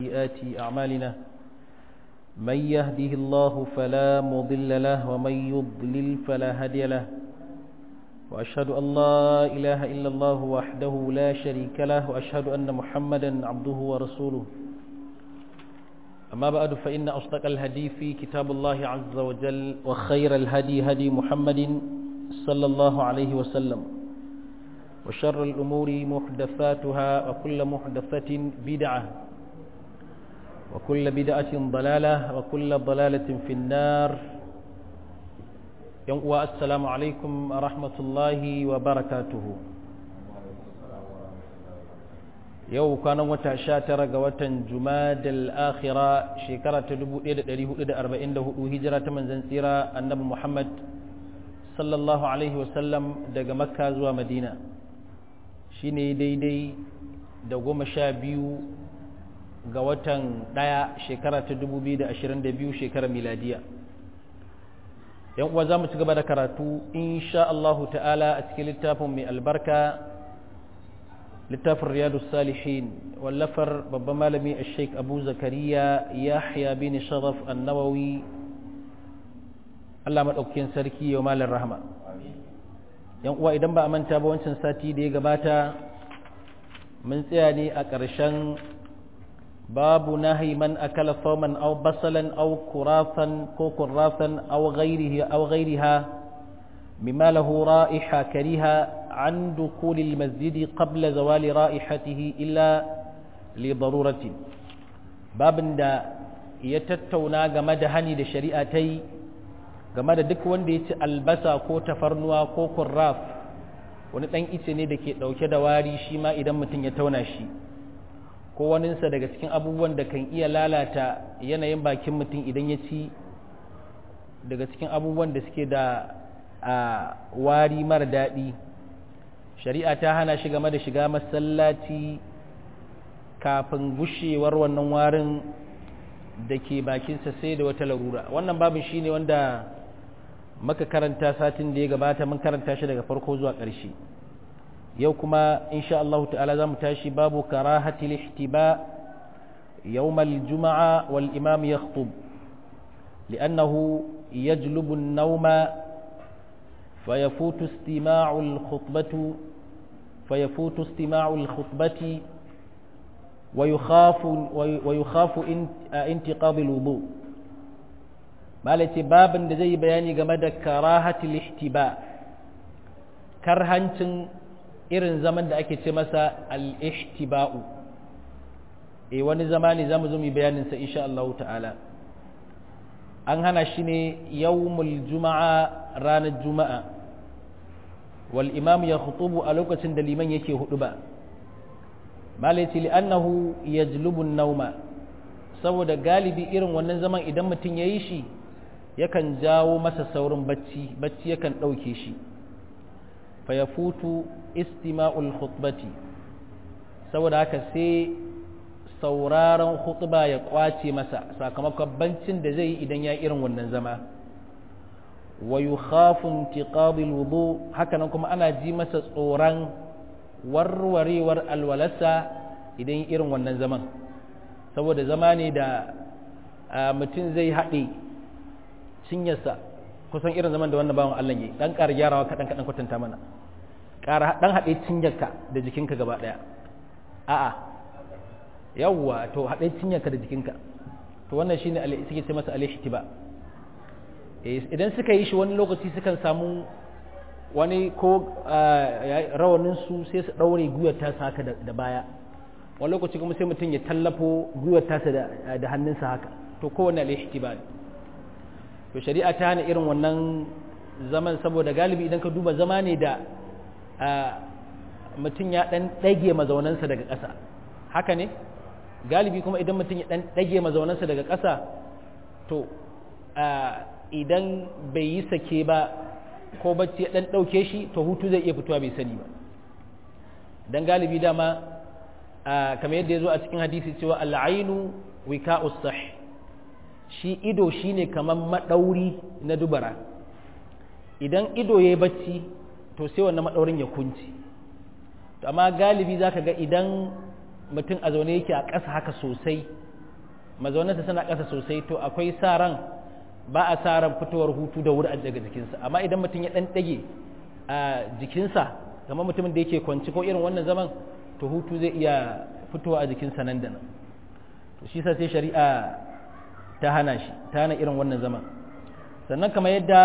سيئات أعمالنا من يهده الله فلا مضل له ومن يضلل فلا هادي له وأشهد أن لا إله إلا الله وحده لا شريك له وأشهد أن محمدا عبده ورسوله أما بعد فإن أصدق الهدي في كتاب الله عز وجل وخير الهدي هدي محمد صلى الله عليه وسلم وشر الأمور محدثاتها وكل محدثة بدعة وكل بدعة ضلالة وكل ضلالة في النار السلام عليكم ورحمة الله وبركاته yau kwanan wata sha tara ga watan jumadal akhira shekara ta 1444 hijira ta manzan tsira annabi muhammad sallallahu alaihi wasallam daga makka zuwa madina shine daidai da goma sha biyu ga watan ɗaya shekara ta 2022 shekarar miladiya yan uwa za mu ci gaba da karatu insha Allahu ta'ala a cikin littafin mai albarka littafin riyadu salihin wallafar babban malami a sheik abu zakariya yahya bin sharaf annawawi allah maɗaukakin sarki yau malin rahama yan uwa idan ba a manta ba wancan sati da ya gabata mun tsaya ne a ƙarshen babu nahi man akala fawman aw basalan aw kurafan ko kurafan aw ghairihi aw ghairiha mimma lahu ra'iha kariha عن دخول المسجد قبل زوال رائحته إلا لضرورة باب دا يتتونا game da hani da shari'atai game da duk wanda ya ci albasa ko tafarnuwa ko kurraf wani ɗan ice ne da ke ɗauke da wari shi ma idan mutum ya tauna shi ko waninsa daga cikin abubuwan da kan iya lalata yanayin bakin mutum idan ya ci daga cikin abubuwan da suke da wari mara daɗi shari'a ta hana shi game da shiga masallaci kafin gushewar wannan warin da ke bakinsa sai da wata larura wannan babin shi ne wanda maka karanta satin da ya gabata mun karanta shi daga farko zuwa ƙarshe yau kuma insha Allah ta'ala za mu tashi babu karahati lihtiba يوم الجمعة والإمام يخطب لأنه يجلب النوم فيفوت استماع الخطبة فيفوت استماع الخطبة ويخاف ويخاف انتقاض الوضوء مالتي باب da zai bayani game da karahatul ihtiba karhancin irin zaman da ake ce masa al-ihtiba'u eh wani zamani zamu zo mu bayanin sa insha Allah ta'ala an hana shi ne yawmul juma'a ranar juma'a wal imam ya khutubu a lokacin da liman yake hudu ba malaiti li'annahu yajlubu nauma saboda galibi irin wannan zaman idan mutum yayi shi yakan jawo masa saurin bacci bacci yakan dauke shi fa yafutu istima'ul khutbati saboda haka sai sauraron khutba ya kwace masa sakamakon bancin da zai yi idan ya irin wannan zama wa yukhafu intiqadil wudu hakanan kuma ana ji masa tsoron warwarewar alwalasa idan irin wannan zaman saboda zama ne da mutum zai haɗe cinyarsa kusan irin zaman da wannan bawan Allah yi dan ƙara gyarawa kaɗan kaɗan kwatanta mana ƙara dan haɗe cinyarka da jikinka gaba ɗaya a'a yawwa to haɗe cinyarka da jikinka to wannan shine suke ce masa al-ihtiba idan suka yi shi wani lokaci sukan samu wani ko rawanin su sai su daure gwiwar tasa haka da baya wani lokaci kuma sai mutum ya tallafo gwiwar tasa da hannunsa haka to kowane al-ihtiba to shari'a ta hana irin wannan zaman saboda galibi idan ka duba zama ne da mutum ya dan dage mazaunansa daga ƙasa haka ne galibi kuma idan mutum ya dan dage mazaunansa daga ƙasa to idan bai yi sake ba ko bacci ya dan dauke shi to hutu zai iya fitowa bai sani ba dan galibi dama kamar yadda ya zo a cikin hadisi cewa al'ainu wika'us sah shi ido shine kamar madauri na dubara idan ido yayi bacci to sai wannan madaurin ya kunci to amma galibi zaka ga idan mutum a zaune yake a ƙasa haka sosai mazaunansa suna ƙasa sosai to akwai sa ran ba a sa ran fitowar hutu da wuri a daga jikinsa amma idan mutum ya ɗan ɗage a jikinsa kamar mutumin da yake kwanci ko irin wannan zaman to hutu zai iya fitowa a jikinsa nan da nan to shi sa sai shari'a ta hana shi ta hana irin wannan zaman sannan kamar yadda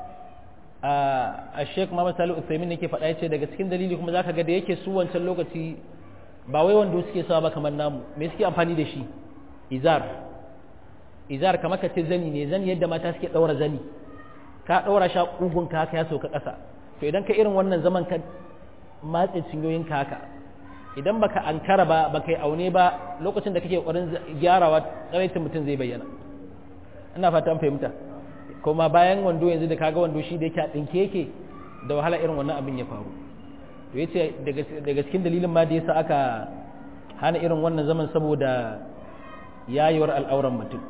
a sheik Muhammad Salihu Uthaymin yake faɗa yace daga cikin dalili kuma zaka ga da yake su wancan lokaci ba wai wanda suke sawa ba kamar namu me suke amfani da shi izar izar kamar ka ce zani ne zani yadda mata suke ɗaura zani ka ɗaura sha ƙugun ka haka ya sauka ƙasa to idan ka irin wannan zaman ka matse cinyoyin ka haka idan baka ankara ba baka yi aune ba lokacin da kake ƙoƙarin gyarawa tsaraitin mutum zai bayyana ina fata an fahimta kuma bayan wando yanzu da kaga wando shi da yake a ɗinke yake da wahala irin wannan abin ya faru to yace daga cikin dalilin ma da yasa aka hana irin wannan zaman saboda yayewar al'auran mutum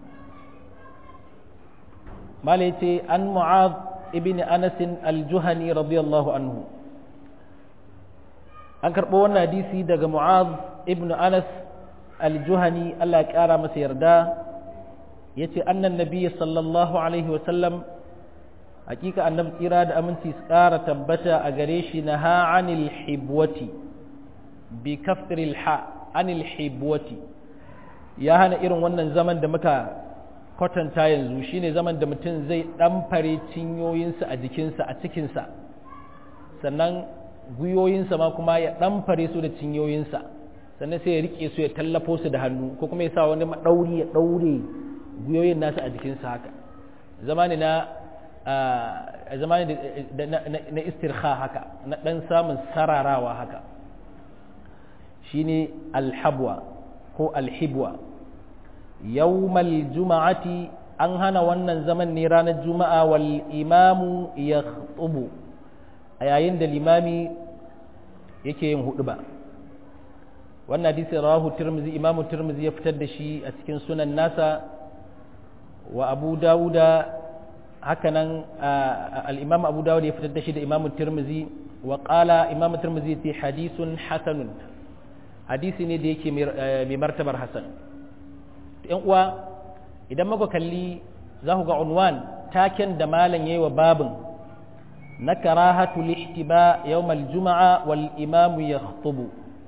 mala yace an mu'ad ibn anas al-juhani radiyallahu anhu an karɓo wannan hadisi daga mu'ad ibn anas al-juhani Allah ya ƙara masa yarda yace annan nabiyyi sallallahu alaihi wa sallam hakika annabi tsira da aminci su ƙara tabbata a gare shi na ha anil hibwati bi kafril ha anil hibwati ya hana irin wannan zaman da muka kwatanta yanzu shine zaman da mutum zai ɗamfare cinyoyinsa a jikinsa a cikinsa sannan gwiwoyinsa ma kuma ya ɗamfare su da cinyoyinsa sannan sai ya riƙe su ya tallafo su da hannu ko kuma ya sa wani maɗauri ya ɗaure gwiwoyin nasa a jikinsa haka zama ne na a zama ne na istirha haka na ɗan samun sararawa haka shine alhabwa ko alhibwa yawmal juma'ati an hana wannan zaman ne ranar juma'a wal imamu ya tsubu a yayin da limami yake yin hudu ba wannan hadisi rawahu tirmizi imamu tirmizi ya fitar da shi a cikin sunan nasa wa abu dawuda hakanan al-imam abu dawud ya fitar da shi da imamu tirmizi wa qala imamu tirmizi ce hadisun hasanun hadisi ne da yake mai martabar hasan yan uwa idan muka kalli za ku ga unwan taken da malam yayi wa babin na karahatu lihtiba yawmal juma'a wal imamu yakhutubu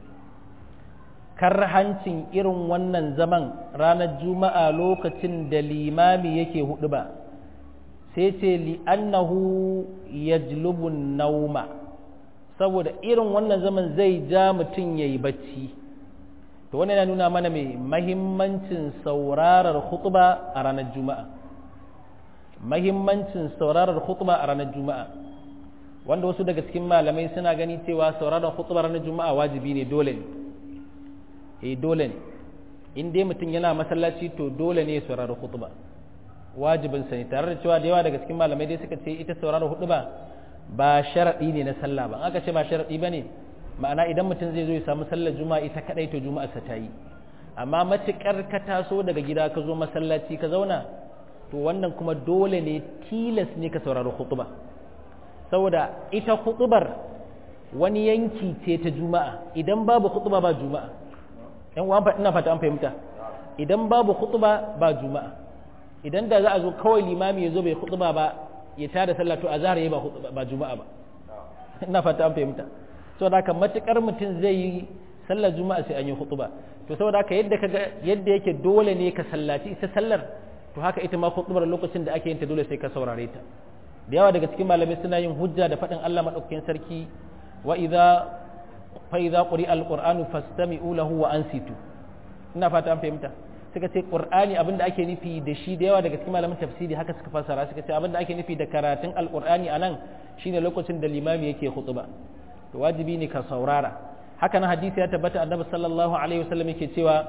karhancin irin wannan zaman ranar juma'a lokacin da limami yake hudu ba sai ce li'annahu yajlubun nauma saboda irin wannan zaman zai ja mutum ya yi bacci to wannan yana nuna mana mai mahimmancin saurarar khutba a ranar juma'a mahimmancin saurarar khutba a ranar juma'a wanda wasu daga cikin malamai suna gani cewa sauraron khutba ranar juma'a wajibi ne dole ne eh dole ne in dai mutum yana masallaci to dole ne ya saurari khutba wajibin sa ne tare da cewa da yawa daga cikin malamai dai suka ce ita saurari khutba ba sharadi ne na sallah ba aka ce ba sharadi bane ma'ana idan mutum zai zo ya samu sallar juma'a ita kadai to juma'a sa ta yi amma matukar ka taso daga gida ka zo masallaci ka zauna to wannan kuma dole ne tilas ne ka saurari khutba saboda ita khutbar wani yanki ce ta juma'a idan babu khutba ba juma'a yan uwan ina fata an fahimta idan babu khutba ba juma'a idan da za a zo kawai limami ya zo bai khutba ba ya tada sallah to azhar yayi ba khutba ba juma'a ba ina fata an fahimta saboda haka matukar mutum zai yi sallar juma'a sai an yi khutba to saboda haka yadda kaga yadda yake dole ne ka sallaci ita sallar to haka ita ma khutbar lokacin da ake yin ta dole sai ka saurare ta da yawa daga cikin malamai suna yin hujja da faɗin Allah madaukakin sarki wa idza fa idza quri'a alqur'anu fastami'u lahu wa ansitu ina fata an fahimta suka ce qur'ani abinda ake nufi da shi da yawa daga cikin malaman tafsiri haka suka fassara suka ce abinda ake nufi da karatun alqur'ani anan shine lokacin da limami yake khutba to wajibi ne ka saurara haka nan hadisi ya tabbata annabi sallallahu alaihi wasallam yake cewa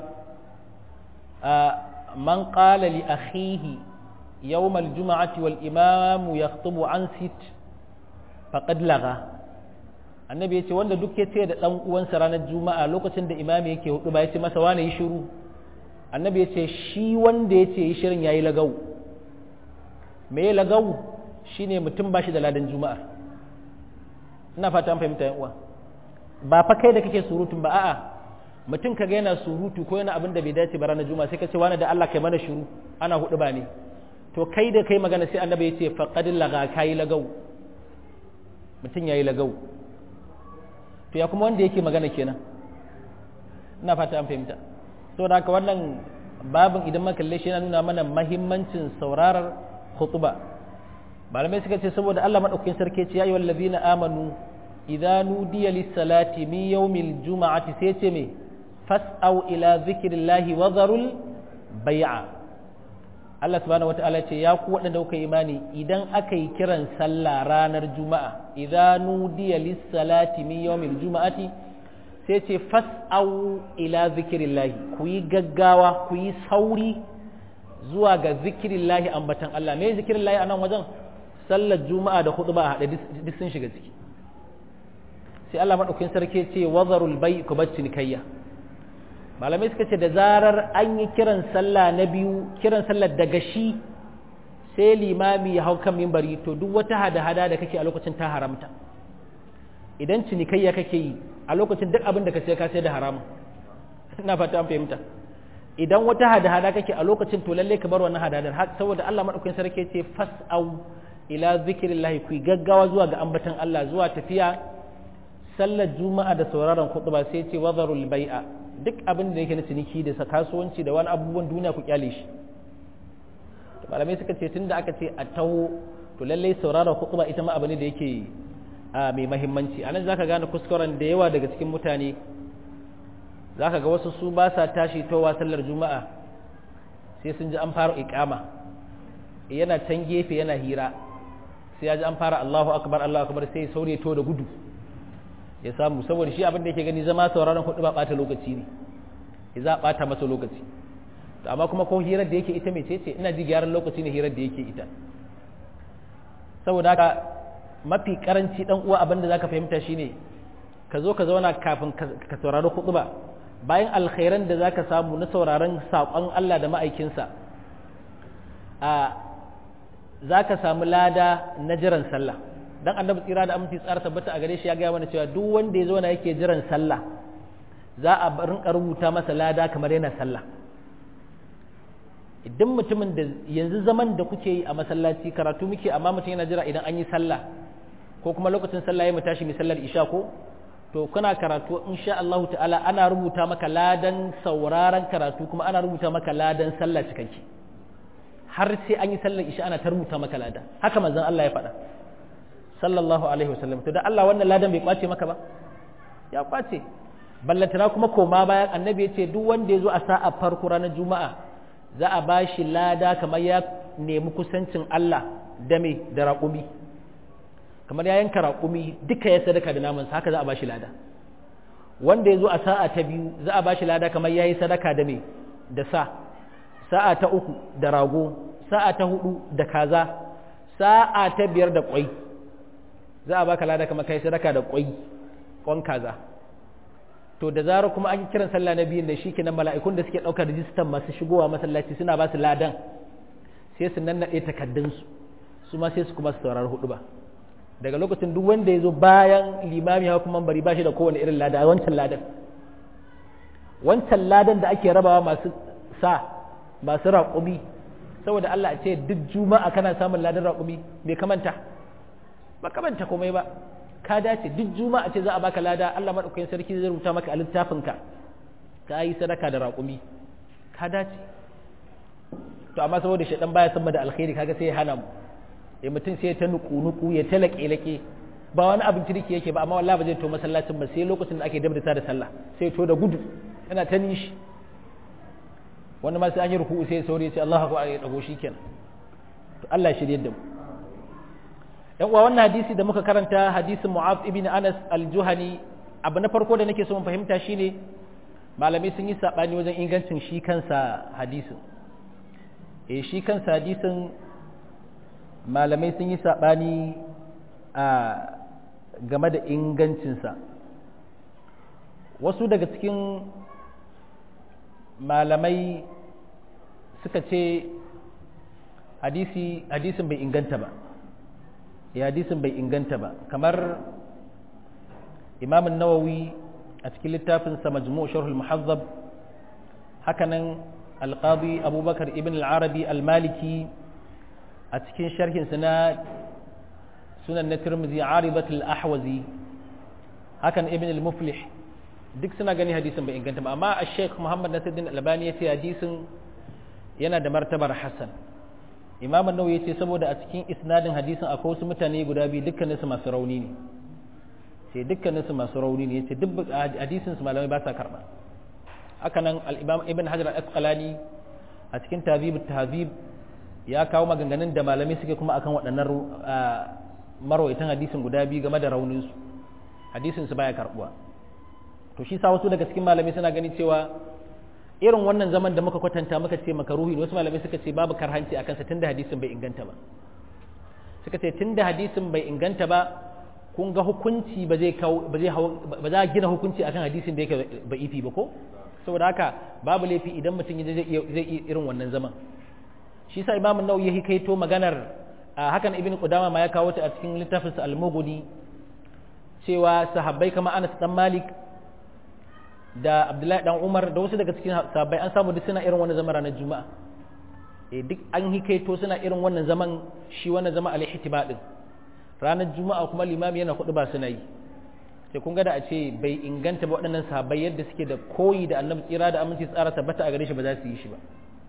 man qala li akhihi yawm al-jum'ati wal imam yakhutubu an sit faqad laga annabi yace wanda duk yace da dan uwansa ranar juma'a lokacin da imami yake hudu ba yace masa wani yi shiru annabi yace shi wanda yace yi shirin yayi lagau me lagau shine mutum bashi da ladan juma'a ina fata an fahimta yan uwa ba fa kai da kake surutun ba a'a mutum kaga yana surutu ko yana abin da bai dace ba ranar juma'a sai ka ce wani da Allah kai mana shiru ana hudu ba ne to kai da kai magana sai annabi ya ce faqad laga kai lagau mutum yayi lagau to ya kuma wanda yake magana kenan ina fata an fahimta saboda haka wannan babin idan muka kalle shi yana nuna mana mahimmancin saurarar khutba malamai suka ce saboda Allah madaukakin sarki ce ya ayyuhal ladina amanu idza nudiya lis salati min yawmil juma'ati sai ce me fas'au ila zikrillahi wa dharul bai'a Allah subhanahu wata'ala ce ya ku waɗanda kuka imani idan aka yi kiran sallah ranar juma'a idza nudiya lis salati min yawmil juma'ati sai ce fas'au ila zikrillahi ku yi gaggawa ku yi sauri zuwa ga zikrillahi ambatan Allah me zikrillahi a nan wajen sallar juma'a da khutba a haɗe duk sun shiga ciki sai Allah maɗaukin sarki ce wazarul bai ku bar cinikayya malamai suka ce da zarar an yi kiran sallah na biyu kiran sallar daga shi sai limami ya hau kan mimbari to duk wata hada-hada da kake a lokacin ta haramta idan cinikayya kake yi a lokacin duk abin da ka sai ka sai da haramun ina fata an fahimta idan wata hada-hada kake a lokacin to lalle ka bar wannan hadadar saboda Allah maɗaukin sarki ce fas'au ila zikirillahi ku gaggawa zuwa ga ambatan Allah zuwa tafiya sallar juma'a da sauraron khutba sai ce wazarul bai'a duk abin da yake na ciniki da kasuwanci da wani abubuwan duniya ku kyale shi malamai suka ce tunda aka ce a taho to lallai sauraron khutba ita ma abu ne da yake mai mahimmanci anan zaka gane kuskuren da yawa daga cikin mutane zaka ga wasu su ba sa tashi towa sallar juma'a sai sun ji an fara iqama yana can gefe yana hira sai ya ji an fara Allahu akbar Allahu akbar sai saurayi to da gudu ya samu saboda shi abin da yake gani zama sauraron hudu ba bata lokaci ne ya za bata masa lokaci to amma kuma ko hirar da yake ita mai ce ina ji gyaran lokaci ne hirar da yake ita saboda haka mafi karanci dan uwa abin da zaka fahimta shine ka zo ka zauna kafin ka saurari hudu ba bayan alkhairan da zaka samu na sauraron saƙon Allah da ma'aikinsa a za ka samu lada na jiran sallah dan annabi tsira da aminci tsara tabbata a gare shi ya gaya mana cewa duk wanda ya zo na yake jiran sallah za a rinka rubuta masa lada kamar yana sallah idan mutumin da yanzu zaman da kuke yi a masallaci karatu muke amma mutum yana jira idan an yi sallah ko kuma lokacin sallah ya mu tashi mai sallar isha ko to kana karatu insha Allah ta'ala ana rubuta maka ladan sauraron karatu kuma ana rubuta maka ladan sallah cikakke har sai an yi sallar isha ana ta rubuta maka lada haka manzon Allah ya faɗa sallallahu alaihi wasallam to da Allah wannan ladan bai kwace maka ba ya kwace ballantana kuma koma bayan annabi ya ce duk wanda ya zo a sa'a farko ranar juma'a za a ba shi lada kamar ya nemi kusancin Allah da me da raƙumi kamar ya yanka raƙumi duka ya sadaka da namansa haka za a ba shi lada wanda ya zo a sa'a ta biyu za a ba shi lada kamar ya yi sadaka da me da sa sa'a ta uku da rago sa'a ta hudu da kaza sa'a ta biyar da kwai za a baka lada kamar kai sadaka da kwai kwan kaza to da zarar kuma an yi kiran sallah na biyun da shi kenan mala'ikun da suke ɗaukar rijistan masu shigowa masallaci suna ba su ladan sai su nannaɗe takaddunsu su ma sai su kuma su saurari hudu ba daga lokacin duk wanda ya zo bayan limami hawa kuma bari ba shi da kowane irin lada wancan ladan wancan ladan da ake rabawa masu sa masu raƙumi saboda Allah a ce duk juma'a kana samun ladan raƙumi bai kamanta ba kamanta komai ba ka dace duk juma'a ce za a baka lada Allah madaukakin sarki zai rubuta maka a littafinka ka yi sadaka da raƙumi ka dace to amma saboda shaidan baya san da alkhairi kaga sai ya hana mu ya mutum sai ya ta nuku nuku ya ta laƙe laƙe ba wani abin kirki yake ba amma wallahi ba zai to masallacin ba sai lokacin da ake dabda da sallah sai to da gudu yana ta nishi wani ma sai an yi ruku'u sai saurayi ya ce Allahu akbar ya dago shikenan to Allah ya shirye da mu yan uwa wannan hadisi da muka karanta hadisin Mu'adh ibn Anas al-Juhani abu na farko da nake so mu fahimta shine malamai sun yi sabani wajen ingancin shi kansa hadisin eh shi kansa hadisin malamai sun yi sabani a game da ingancinsa wasu daga cikin malamai suka ce hadisi hadisin bai inganta ba ya hadisin bai inganta ba kamar imamun nawawi a a cikin littafin sa majmu' sharh al-muhazzab hakanan al-qadi abubakar ibn al-arabi al-maliki a cikin sharhin sa na sunan na tirmidhi aribat al-ahwazi hakan ibn al-muflih duk suna gani hadisin bai inganta ba amma al-sheikh muhammad nasiruddin albani ya ce hadisin yana da martabar hasan imam an-nawawi ya ce saboda a cikin isnadin hadisin akwai wasu mutane guda biyu dukkaninsu masu rauni ne sai dukkaninsu masu rauni ne yace duk hadisin su malamai ba sa karba haka nan al-imam ibn hajar al-asqalani a cikin tahzib tahzib ya kawo maganganun da malamai suke kuma akan waɗannan marwaitan hadisin guda biyu game da raunin su hadisin su baya karbuwa to shi sa wasu daga cikin malamai suna gani cewa irin wannan zaman da muka kwatanta muka ce makaruhi wasu malamai suka ce babu karhanci akan sa tunda hadisin bai inganta ba suka ce tunda hadisin bai inganta ba kun ga hukunci ba zai kawo ba zai ba za a gina hukunci akan hadisin da yake ba ifi ba ko saboda haka babu laifi idan mutum zai iya zai iya irin wannan zaman shi sa imamu nawawi ya hikaito maganar hakan ibn qudama ma ya kawo ta a cikin littafin sa al-mughni cewa sahabbai kamar Anas dan Malik da Abdullahi dan Umar da wasu daga cikin sahabbai an samu duk suna irin wannan zaman ranar Juma'a eh duk an hikaito suna irin wannan zaman shi wannan zama al-ihtiba din ranar Juma'a kuma limami yana kudu ba suna yi sai kun ga da a ce bai inganta ba waɗannan sahabbai yadda suke da koyi da Annabi tsira da aminci tsara tabbata a gare shi ba za su yi shi ba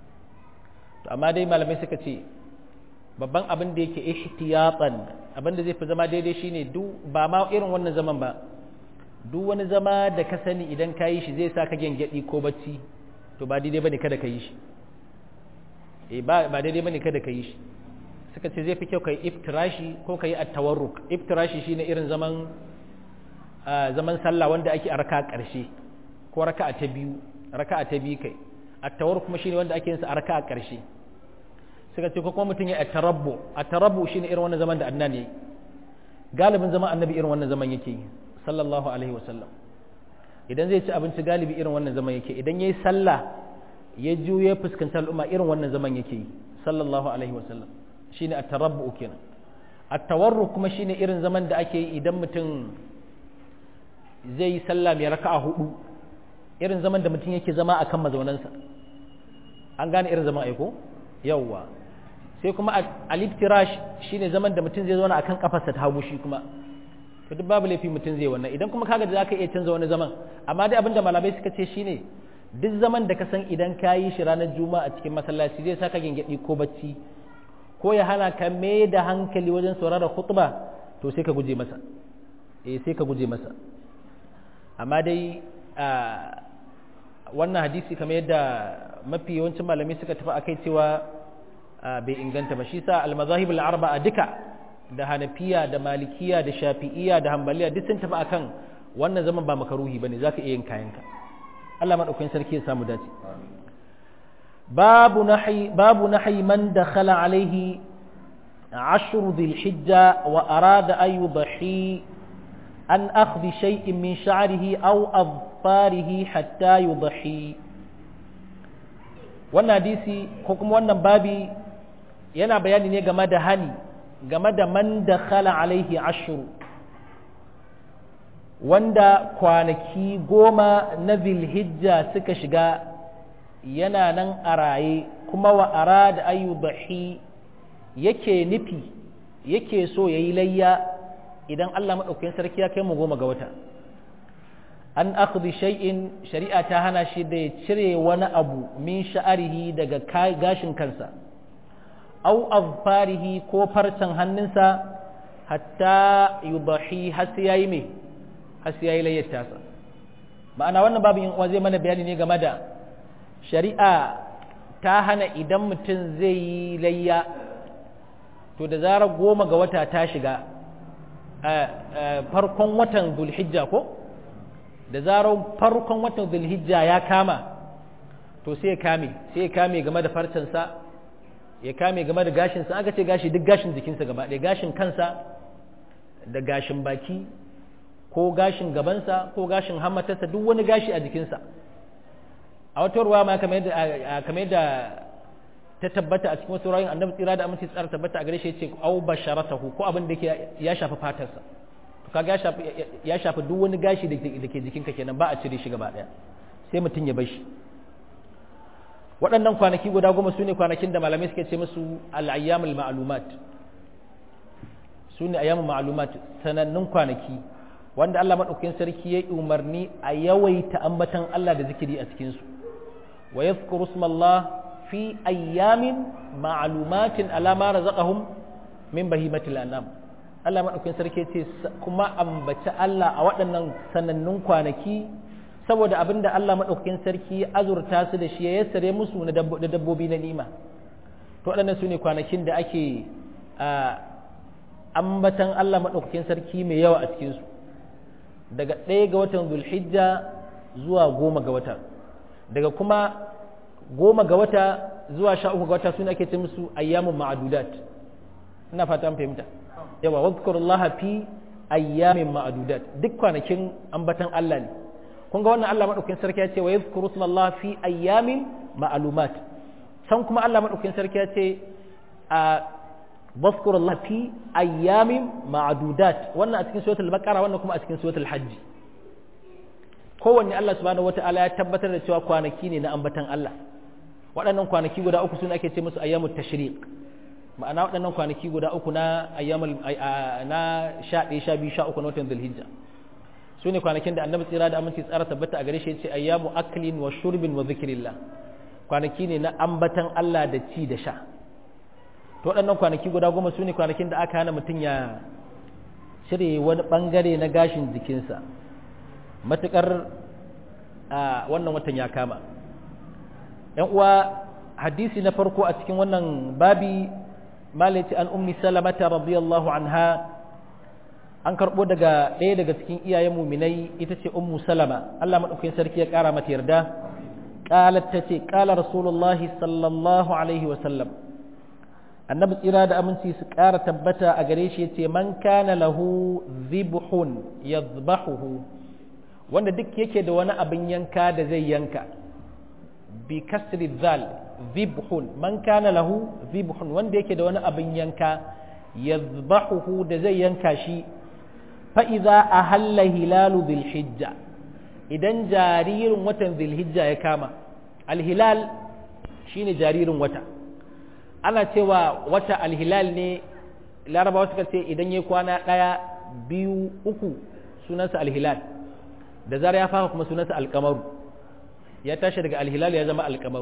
to amma dai malamai suka ce babban abin da yake ihtiyatan abin da zai fi zama daidai shine duk ba ma irin wannan zaman ba duk wani zama da ka sani idan ka yi shi zai sa ka gyangyaɗi ko bacci to ba daidai bane kada ka yi shi eh ba ba daidai bane kada ka yi shi suka ce zai fi kyau kai iftirashi ko kai at-tawarruk iftirashi shine irin zaman zaman sallah wanda ake a raka ƙarshe ko raka'a ta biyu raka'a ta biyu kai at-tawarruk kuma shine wanda ake yin sa a raka'a ƙarshe suka ce ko kuma mutum ya at-tarabbu at-tarabbu shine irin wannan zaman da annan yayi galibin zaman annabi irin wannan zaman yake yi sallallahu alaihi wasallam idan zai ci abinci galibi irin wannan zaman yake idan yayi sallah ya juye fuskantar al'umma irin wannan zaman yake yi sallallahu alaihi wasallam shine at-tarabbu kenan at-tawarruk kuma shine irin zaman da ake yi idan mutum zai yi sallah mai raka'a hudu irin zaman da mutum yake zama akan mazaunansa an gane irin zaman aiko yawwa sai kuma al-iftirash shine zaman da mutum zai zauna akan kafarsa ta hagu shi kuma to duk babu laifi mutum zai wannan idan kuma kaga da zaka iya canza wani zaman amma dai abinda malamai suka ce shine duk zaman da ka san idan ka yi shi ranar juma'a a cikin masallaci zai saka gingedi ko bacci ko ya hana ka mai da hankali wajen saurara khutba to sai ka guje masa eh sai ka guje masa amma dai wannan hadisi kamar yadda mafi yawancin malamai suka tafi akai cewa bai inganta ba shi sa al-mazahib al-arba'a duka da hanafiya da malikiya da shafi'iya da hambaliya duk sun tafi akan wannan zaman ba makaruhi bane zaka iya yin kayanka Allah madaukakin sarki ya samu dace babu nahi babu nahi man dakhala alaihi عشر ذي الحجة وأراد أن يضحي عن أخذ شيء من شعره أو أظفاره حتى يضحي wannan hadisi ko kuma wannan babi yana bayani ne game da hani game da man da khala alaihi ashuru wanda kwanaki goma na zilhijja suka shiga yana nan a raye kuma wa arada ayyubahi yake nufi yake so ya yi layya idan Allah maɗaukakin sarki ya kai mu goma ga wata an akhdhi shay'in shari'a ta hana shi da ya cire wani abu min sha'arihi daga gashin kansa au azfarihi ko farcen hannunsa hatta yudahi har sai yayi me har sai yayi layyar tasa ma'ana wannan babu yin uwa zai mana bayani ne game da shari'a ta hana idan mutum zai yi layya to da zarar goma ga wata ta shiga farkon watan zulhijja ko da zarar farkon watan zulhijja ya kama to sai ya kame sai ya kame game da farcensa ya kame game da gashinsa aka ce gashi duk gashin jikinsa gaba ɗaya gashin kansa da gashin baki ko gashin gabansa ko gashin hammatarsa duk wani gashi a jikinsa a wata ruwa ma kamar yadda ta tabbata a cikin wasu rayun annabi tsira da aminci tsara tabbata a gare shi yace au basharatahu ko abin da yake ya shafi fatarsa kaga ya shafi ya shafi duk wani gashi da ke jikinka kenan ba a cire shi gaba daya sai mutum ya bar shi waɗannan kwanaki guda goma su ne kwanakin da malamai suke ce musu al'ayyamul ma'lumat su ne ayyamun ma'lumat sanannun kwanaki wanda Allah maɗaukakin sarki ya umarni a yawaita ambatan Allah da zikiri a cikinsu wa yadhkuru ismallah fi ayyamin ma'lumatin ala ma razaqahum min bahimatil anam Allah maɗaukakin sarki ce kuma ambaci Allah a waɗannan sanannun kwanaki saboda abinda Allah maɗaukakin sarki ya azurta su da shi ya yassare musu na dabbobi na nima to waɗannan su ne kwanakin da ake ambatan Allah maɗaukakin sarki mai yawa a cikinsu daga ɗaya ga watan zulhijja zuwa goma ga wata daga kuma goma ga wata zuwa sha uku ga wata suna ake ce musu ayyamun ma'adudat ina fata fahimta yawa wadhkurullaha fi ayyamin ma'adudat duk kwanakin ambatan Allah ne kun ga wannan Allah madaukakin sarki ya ce wa yadhkuru smallaha fi ayyamin ma'lumat san kuma Allah madaukakin sarki ya ce a wadhkurullaha fi ayyamin ma'adudat wannan a cikin suratul baqara wannan kuma a cikin suratul hajj kowanne Allah subhanahu wata'ala ya tabbatar da cewa kwanaki ne na ambatan Allah waɗannan kwanaki guda uku sun ake ce musu ayyamut tashriq ma'ana waɗannan kwanaki guda uku na ayyamul na sha ɗaya sha biyu sha uku na watan zulhijja su ne kwanakin da annabi tsira da aminci tsara tabbata a gare shi ce ayyamu aklin wa shurbin wa zikrillah kwanaki ne na ambatan Allah da ci da sha to waɗannan kwanaki guda goma su ne kwanakin da aka hana mutum ya cire wani ɓangare na gashin jikinsa matuƙar wannan watan ya kama ‘yan uwa hadisi na farko a cikin wannan babi malaci an ummi salamata radiyallahu anha an karɓo daga ɗaya daga cikin iyayen muminai ita ce ummu salama Allah maɗaukakin sarki ya ƙara mata yarda ƙalat ta ce ƙala rasulullahi sallallahu alaihi wasallam annabi tsira da aminci su ƙara tabbata a gare shi ya ce man kana lahu zibhun yadhbahuhu wanda duk yake da wani abin yanka da zai yanka bi kasri zal zibhun man kana lahu zibhun wanda yake da wani abin yanka yadhbahuhu da zai yanka shi fa idza ahalla hilalu dhil hijja idan jaririn watan dhil hijja ya kama al hilal shine jaririn wata ana cewa wata al hilal ne larabawa suka ce idan ya kwana daya biyu uku sunansa al hilal da zara ya fara kuma sunansa alkamaru ya tashi daga alhilal ya zama alkamaru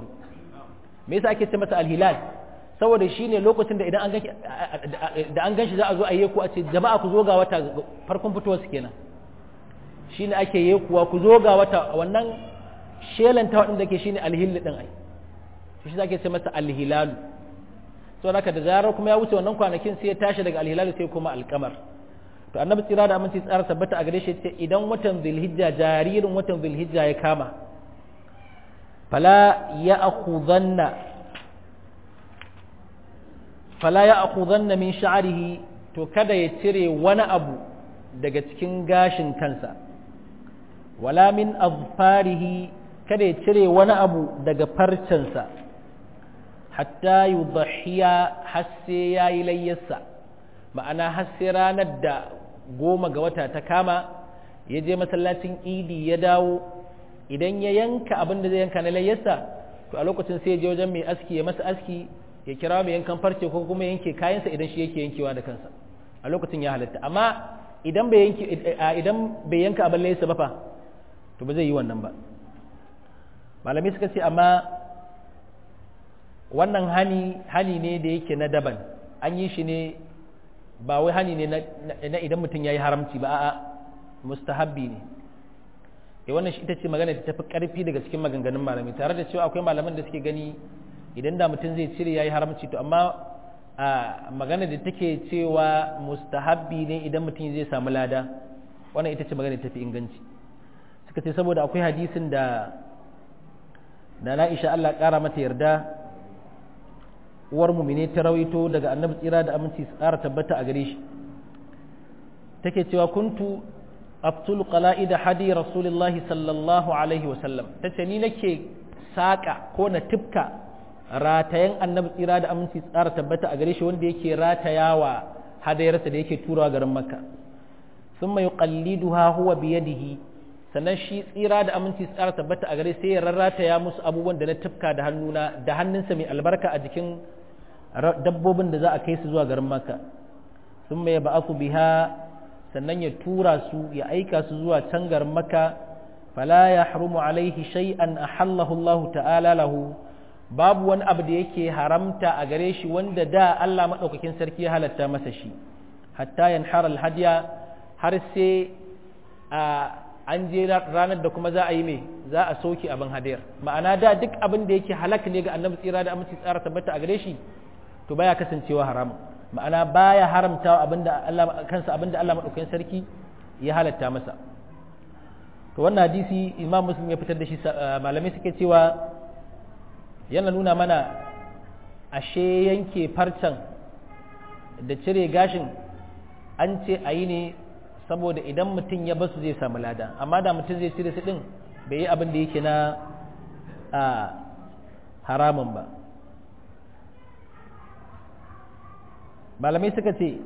me yasa ake ce masa alhilal saboda shine lokacin da idan an ganshi da an ganshi za a zo a yi ku a ce jama'a ku zo ga wata farkon fitowar su kenan shine ake yi kuwa ku zo ga wata wannan shelanta wadanda ke shine alhil din ai shi ake ce masa alhilal to haka da zarar kuma ya wuce wannan kwanakin sai ya tashi daga alhilal sai kuma alkamar to annabi tsira da aminci tsara tabbata a gare shi ce idan watan zulhijja jaririn watan zulhijja ya kama fala ya akhudhanna fala ya akhudhanna min sha'rihi to kada ya cire wani abu daga cikin gashin kansa wala min azfarihi kada ya cire wani abu daga farcensa hatta yudhiya hasse yayi layyarsa ma'ana hasse ranar da goma ga wata ta kama ya je masallacin idi ya dawo idan ya yanka abin da zai yanka na layyarsa to a lokacin sai ya je wajen mai aski ya masa aski ya kira mai yankan farce ko kuma yanke kayansa idan shi yake yankewa da kansa a lokacin ya halatta amma idan bai yanke idan bai yanka abin layyarsa ba fa to ba zai yi wannan ba malamai suka ce amma wannan hani hani ne da yake na daban an yi shi ne ba wai hani ne na idan mutum ya yi haramci ba a'a mustahabbi ne e wannan shi ita ce magana da tafi karfi daga cikin maganganun malami tare da cewa akwai malaman da suke gani idan da mutum zai cire ya yi haramci to amma a magana da take cewa mustahabbi ne idan mutum zai samu lada wannan ita ce magana da tafi inganci suka ce saboda akwai hadisin da da na isha Allah ƙara mata yarda uwar mumine ta rawaito daga annabi tsira da aminci su ƙara tabbata a gare shi take cewa kuntu abtul qala'id hadi rasulullahi sallallahu alaihi wasallam tace ni nake saka ko na tifka ratayen annabi tsira da aminci tsara tabbata a gare shi wanda yake ratayawa hadayarsa da yake turawa garin makka thumma yuqalliduha huwa biyadihi sannan shi tsira da aminci tsara tabbata a gare sai ya rarrata ya musu abubuwan da na tafka da hannuna da hannunsa mai albarka a jikin dabbobin da za a kai su zuwa garin maka sun mai ba'aku biha sannan ya tura su ya aika su zuwa can garin maka fala ya harumu alaihi shay'an ahallahu Allah ta'ala lahu babu wani abu da yake haramta a gare shi wanda da Allah madaukakin sarki ya halatta masa shi hatta yanhara alhadiya har sai a an je ranar da kuma za a yi mai za a soke abin hadiyar ma'ana da duk abin da yake halak ne ga annabi tsira da aminci tsara tabbata a gare shi to baya kasancewa haram ma'ana baya haramta abinda Allah kansa abinda Allah madaukakin sarki ya halatta masa to wannan hadisi Imam Muslim ya fitar da shi malamai suke cewa yana nuna mana ashe yanke farcen da cire gashin an ce a yi ne saboda idan mutum ya basu zai samu lada amma da mutum zai cire su din bai yi abin da yake na haramun ba malamai suka ce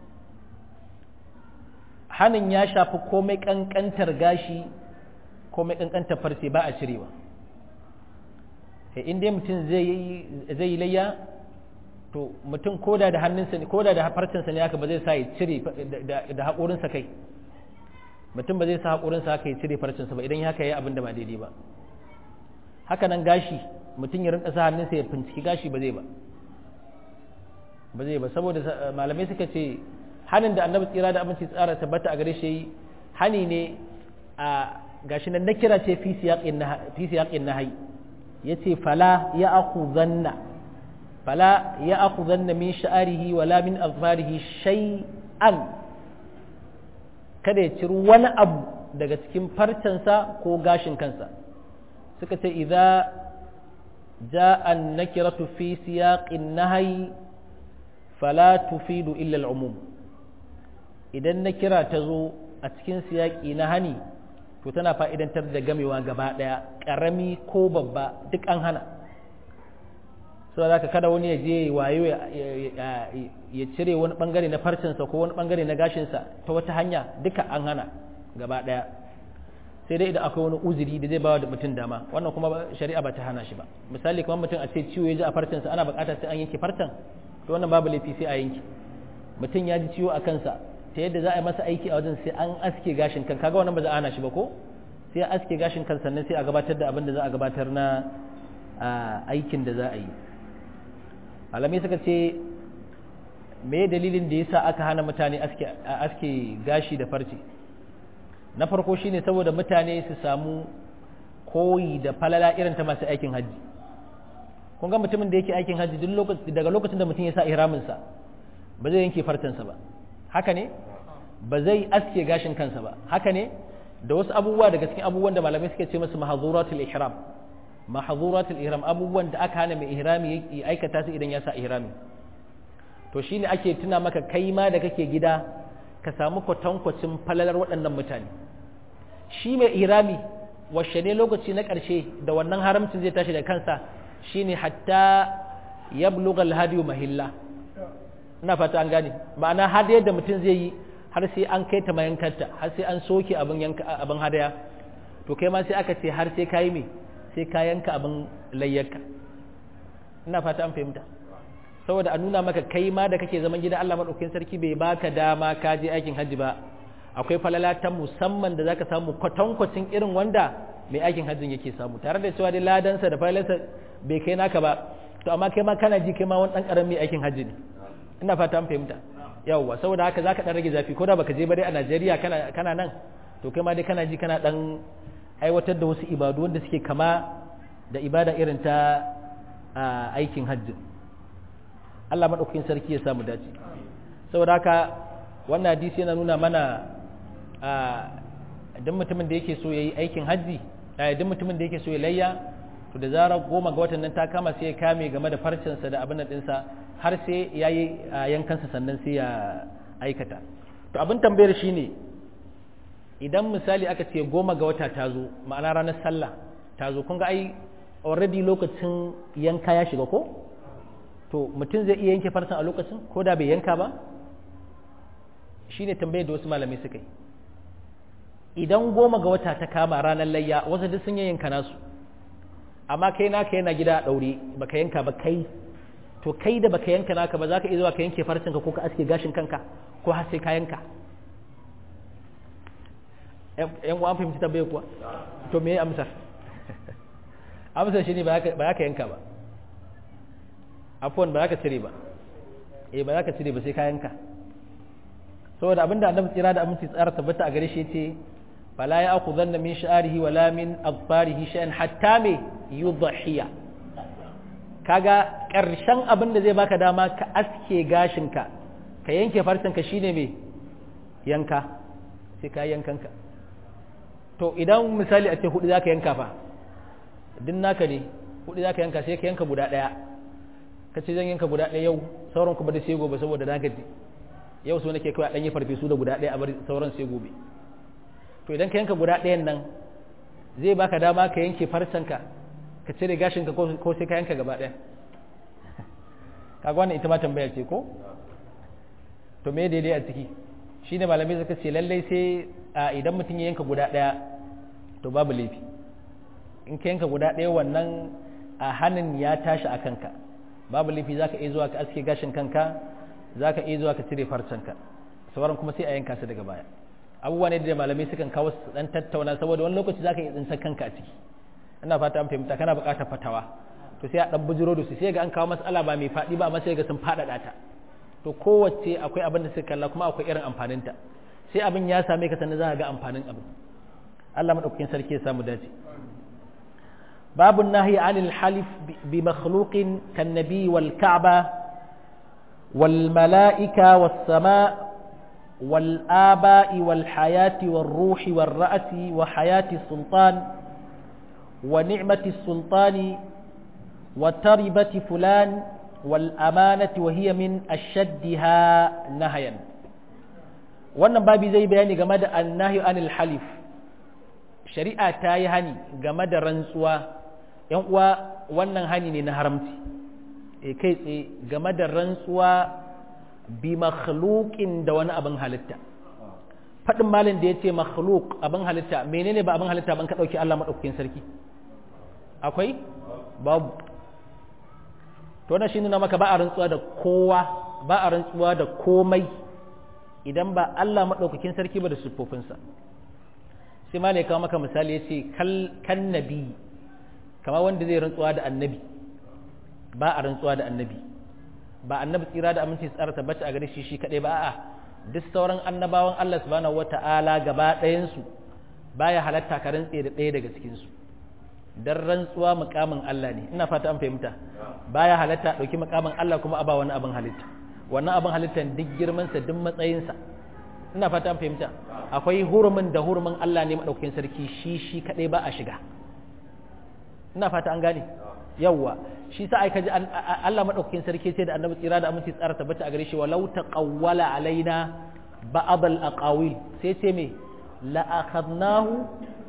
hannun ya shafi komai kankantar gashi komai kankantar farce ba a cirewa in dai mutum zai yi layya to mutum koda da hannunsa ne koda da farcinsa ne haka ba zai sa ya cire da haƙorinsa kai mutum ba zai sa haƙorinsa haka ya cire farcinsa ba idan haka ya yi abin da ba daidai ba haka nan gashi mutum ya rinka sa hannunsa ya finciki gashi ba zai ba ba zai ba saboda malamai suka ce hanin da annabi tsira da aminci tsara tabbata a gare shi hani ne a gashi nan na kira ce fi siyaƙin nahayi ya ce fala ya aku zanna fala ya aku zanna min sha'arihi wala min azfarihi shay'an kada ya ciri wani abu daga cikin farcensa ko gashin kansa suka ce idza ja'a an-nakiratu fi siyaqin nahyi fala tufidu illa al-umum idan nakira ta zo a cikin siyaqi na hani to tana fa'idantar da gamewa gaba ɗaya ƙarami ko babba duk an hana so za ka kada wani ya je wayo ya cire wani ɓangare na farcinsa ko wani ɓangare na gashinsa ta wata hanya duka an hana gaba ɗaya sai dai idan akwai wani uzuri da zai bawa da mutum dama wannan kuma shari'a ba ta hana shi ba misali kamar mutum a ce ciwo ya ji a farcinsa ana buƙatar sai an yanke farcen to wannan babu laifi sai a yanke mutum ya ji ciwo a kansa ta yadda za a yi masa aiki a wajen sai an aske gashin kan kaga wannan ba za a hana shi ba ko sai a aske gashin kan sannan sai a gabatar da abin da za a gabatar na aikin da za a yi malamai suka ce me dalilin da yasa aka hana mutane aske aske gashi da farce na farko shine saboda mutane su samu koyi da falala irin ta masu aikin hajji kun ga mutumin da yake aikin hajji duk daga lokacin da mutum ya sa ihraminsa ba zai yanke farcensa ba haka ne ba zai aske gashin kansa ba haka ne da wasu abubuwa daga cikin abubuwan da malamai suke ce masu mahazuratul ihram mahazuratul ihram abubuwan da aka hana mai ihrami ya aikata su idan ya sa ihrami to shine ake tuna maka kai ma da kake gida ka samu kwatankwacin falalar waɗannan mutane shi mai ihrami washe ne lokaci na ƙarshe da wannan haramcin zai tashi da kansa shine hatta yablugha alhadiyu mahilla ina fata an gane ma'ana har yadda mutum zai yi har sai an kai ta mayankarta har sai an soke abin yanka abin hadaya to kai ma sai aka ce har sai kayi me sai ka yanka abin layyarka ina fata an fahimta saboda a nuna maka kai ma da kake zaman gida Allah madaukakin sarki bai baka dama ka je aikin hajji ba akwai falala ta musamman da zaka samu kwatankwacin irin wanda mai aikin hajjin yake samu tare da cewa dai ladansa da falalarsa bai kai naka ba to amma kai ma kana ji kai ma wani dan karamin aikin hajji ne ina fata an fahimta yawwa saboda haka zaka dan rage zafi ko da baka je ba dai a Najeriya kana kana nan to kai ma dai kana ji kana dan aiwatar da wasu ibadu wanda suke kama da ibada irin ta aikin hajji Allah madaukakin sarki ya samu dace saboda haka wannan hadisi yana nuna mana idan mutumin da yake so yayi aikin hajji idan mutumin da yake so ya layya to da zarar goma ga watan nan ta kama sai ya kame game da farcinsa da abin nan ɗinsa har sai ya yi yankansa sannan sai ya aikata to abin tambayar shi ne idan misali aka ce goma ga wata ta zo ma'ana ranar sallah ta zo kun ga ai already lokacin yanka ya shiga ko to mutum zai iya yanke farcen a lokacin ko da bai yanka ba shine tambayar da wasu malamai suka yi idan goma ga wata ta kama ranar layya wasu duk sun yanka nasu amma kai naka yana gida a ɗaure baka yanka ba kai to kai da baka yanka naka ba za ka iya zuwa ka yanke farcinka ko ka aske gashin kanka ko har sai ka yanka yan uwan fahimci tambayar kuwa to me amsar amsar shi ne ba za ka yanka ba afuwan ba za ka cire ba eh ba za ka cire ba sai ka yanka saboda abinda annabi tsira da aminci tsara tabbata a gare shi ce fala ya aku zanna min sha'arihi wala min adfarihi shay'an hatta me yudhiya kaga karshen abin da zai baka dama ka aske gashinka ka yanke farcenka shine me yanka sai ka yankanka to idan misali a ce hudu zaka yanka fa din naka ne hudu zaka yanka sai ka yanka guda daya ka ce zan yanka guda daya yau sauran kuma da sai gobe saboda na gaji yau so nake kawai a ɗanyi farfesu da guda ɗaya a bar sauran sai gobe to idan ka yanka guda ɗayan nan zai baka dama ka yanke farcenka ka cire gashinka ko sai ka yanka gaba ɗaya kaga wannan ita ma tambaya ce ko to me daidai a ciki shine malamai suka ce lallai sai a idan mutum ya yanka guda ɗaya to babu laifi in ka yanka guda ɗaya wannan a hannun ya tashi a kanka babu laifi zaka iya zuwa ka aske gashin kanka za ka iya zuwa ka cire farcenka sauran kuma sai a yanka su daga baya abubuwa ne da malamai sukan kawo su dan tattauna saboda wani lokaci za ka iya tsinsa kanka a ciki ina fata an fahimta kana buƙatar fatawa to sai a dan bujiro da su sai ga an kawo matsala ba mai faɗi ba amma sai ga sun faɗaɗa ta to kowace akwai abin da suka kalla kuma akwai irin amfaninta sai abin ya same ka sannan za ka ga amfanin abin Allah madaukakin sarki ya samu dace babu nahi anil halif bi makhluqin kan nabi wal ka'ba والملائكة والسماء والآباء والحياة والروح والرأس وحياة السلطان ونعمة السلطان وتربة فلان والأمانة وهي من أشدها نهيا wannan babi zai bayani game da annahi anil halif shari'a ta yi hani game da rantsuwa yan uwa wannan hani ne na haramci e kai tsaye game da rantsuwa bi makhluqin da wani abin halitta faɗin malin da ya ce makhluk abin halitta menene ba abin halitta ban ka ɗauki Allah maɗaukakin sarki akwai babu to na shi nuna maka ba a rantsuwa da kowa ba a rantsuwa da komai idan ba Allah maɗaukakin sarki ba da siffofinsa sai malai kawo maka misali ya ce kan nabi kama wanda zai rantsuwa da annabi ba a rantsuwa da annabi ba annabi tsira da aminci tsara tabbata a gare shi shi kadai ba a'a duk sauran annabawan Allah subhanahu wata'ala gaba ɗayan su baya halatta ka rantse da ɗaya daga cikin su dan rantsuwa mukamin Allah ne ina fata an fahimta baya halatta dauki mukamin Allah kuma a ba wani abin halitta wannan abin halittan duk girman sa duk matsayin sa ina fata an fahimta akwai hurumin da hurumin Allah ne madaukakin sarki shi shi kadai ba a shiga ina fata an gane yawwa shi sa ai kaji Allah madaukakin sarki ce da annabi tsira da aminci tsara tabbata a gare shi walau taqawwala alaina ba'd al-aqawil sai ce me la akhadnahu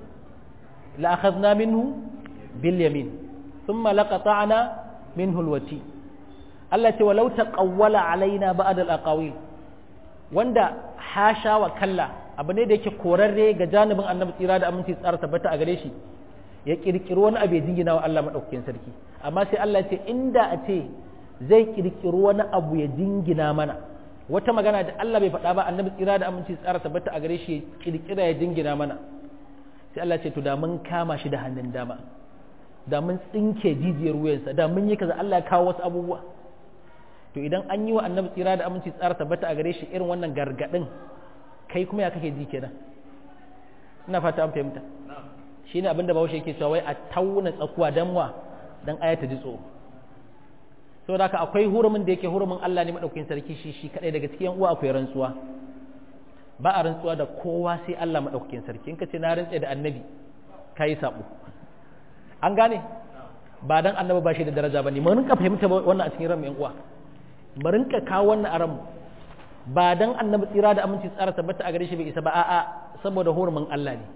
la akhadna minhu bil yamin thumma laqata'na minhu al-wati Allah ce walau taqawwala alaina ba'd al-aqawil wanda hasha wa kalla abu ne da yake korarre ga janibin annabi tsira da aminci tsara tabbata a gare shi ya kirkiri wani abu ya jingina wa Allah maɗaukakin sarki amma sai Allah ce inda a ce zai kirkiri wani abu ya jingina mana wata magana da Allah bai faɗa ba annabi tsira da aminci tsara tabbata a gare shi ya kirkira ya jingina mana sai Allah ce to da mun kama shi da hannun dama da mun tsinke jijiyar wuyansa da mun yi kaza Allah ya kawo wasu abubuwa to idan an yi wa annabi tsira da aminci tsara tabbata a gare shi irin wannan gargadin kai kuma ya kake ji kenan ina fata an fahimta shine abin da bahaushe yake cewa wai a tauna tsakuwa dan wa dan aya ta ji tsoro saboda haka akwai hurumin da yake hurumin Allah ne madaukakin sarki shi shi kadai daga cikin uwa akwai rantsuwa ba a rantsuwa da kowa sai Allah madaukakin sarki in ka ce na rantse da annabi kai sabo an gane ba dan annabi ba shi da daraja bane mun rinka fahimta wannan a cikin ran yan uwa mu rinka kawo wannan a ran ba dan annabi tsira da aminci tsara tabbata a gare shi bai isa ba a'a saboda hurumin Allah ne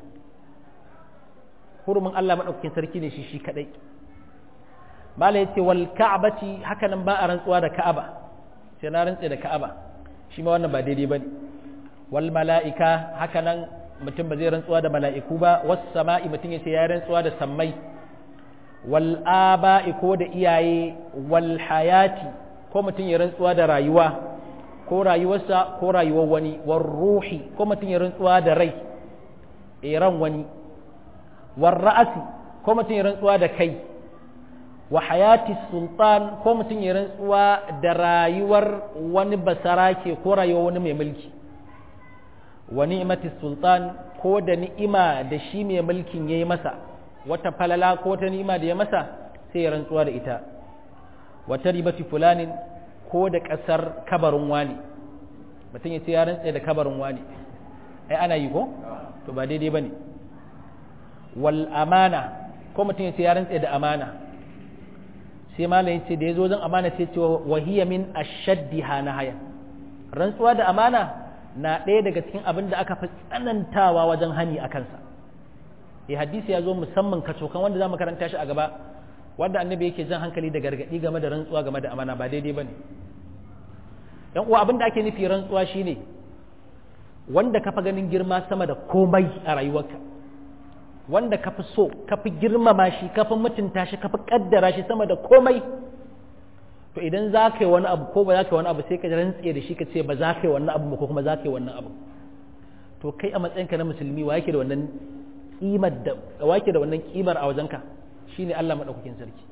hurumin Allah maɗaukakin sarki ne shi shi kaɗai mala ya ce wal ka'abati haka nan ba a rantsuwa da ka'aba sai na rantse da ka'aba shi ma wannan ba daidai ba ne wal mala'ika hakanan mutum ba zai rantsuwa da mala'iku ba wasu sama'i mutum ya ce ya rantsuwa da sammai wal aba'i ko da iyaye wal hayati ko mutum ya rantsuwa da rayuwa ko rayuwarsa ko rayuwar wani war ruhi ko mutum ya rantsuwa da rai ran wani war ra'asi ko mutum ya rantsuwa da kai wa hayati sultan ko mutum ya rantsuwa da rayuwar wani basarake ko rayuwar wani mai mulki wa ni'mati sultan ko da ni'ima da shi mai mulkin yayi masa wata falala ko ta ni'ima da ya masa sai ya rantsuwa da ita wata ribati fulanin ko da ƙasar kabarin wani mutum ya ce ya rantse da kabarin wani ai ana yi ko to ba daidai bane wal amana ko mutum ya ce ya rantse da amana sai malamin ce da ya zo zan amana sai ce wahiya min ashaddiha nahaya rantsuwa da amana na ɗaya daga cikin abin da aka fi tsanantawa wajen hani a kansa eh hadisi ya zo musamman kacokan wanda za mu karanta shi a gaba wanda annabi yake jan hankali da gargaɗi game da rantsuwa game da amana ba daidai bane yan uwa abin da ake nufi rantsuwa shine wanda ka fi ganin girma sama da komai a rayuwarka wanda ka fi so ka fi girmama shi ka fi mutunta shi ka fi kaddara shi sama da komai to idan za ka yi wani abu ko ba za ka yi wani abu sai ka rantse da shi ka ce ba za ka yi wannan abu ko kuma za ka yi wannan abu to kai a matsayinka na musulmi wa yake da wannan kimar da wa yake da wannan kimar a wajenka shine Allah madaukakin sarki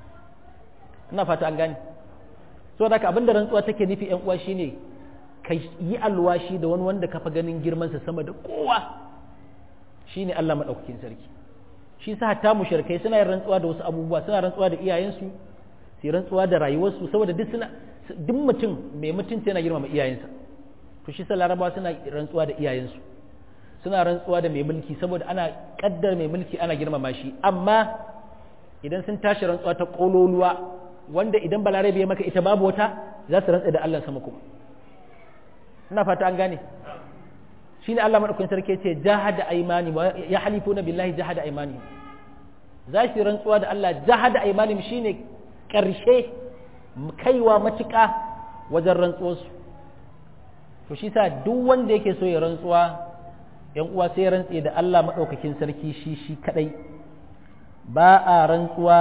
ina fata an gane so da abin da rantsuwa take nufi yan uwa shine ka yi alwashi da wani wanda ka fa ganin girman sa sama da kowa shine Allah madaukakin sarki shi sa hatta mushrikai suna yin rantsuwa da wasu abubuwa suna rantsuwa da iyayensu su rantsuwa da rayuwarsu saboda duk suna duk mutum mai mutunci yana girmama iyayensa to shi sa larabawa suna rantsuwa da iyayensu suna rantsuwa da mai mulki saboda ana kaddar mai mulki ana girmama shi amma idan sun tashi rantsuwa ta kololuwa wanda idan balarabe ya maka ita babu wata za su rantsa da Allah sama kuma ina fata an gane shine Allah madaukakin sarki ce jahada aymani ya halifuna billahi jahada aymani za su rantsuwa da Allah jahada aymani shine karshe kaiwa matuƙa wajen rantsuwarsu to shi sa duk wanda yake so ya rantsuwa yan uwa sai rantse da Allah madaukakin sarki shi shi kadai ba a rantsuwa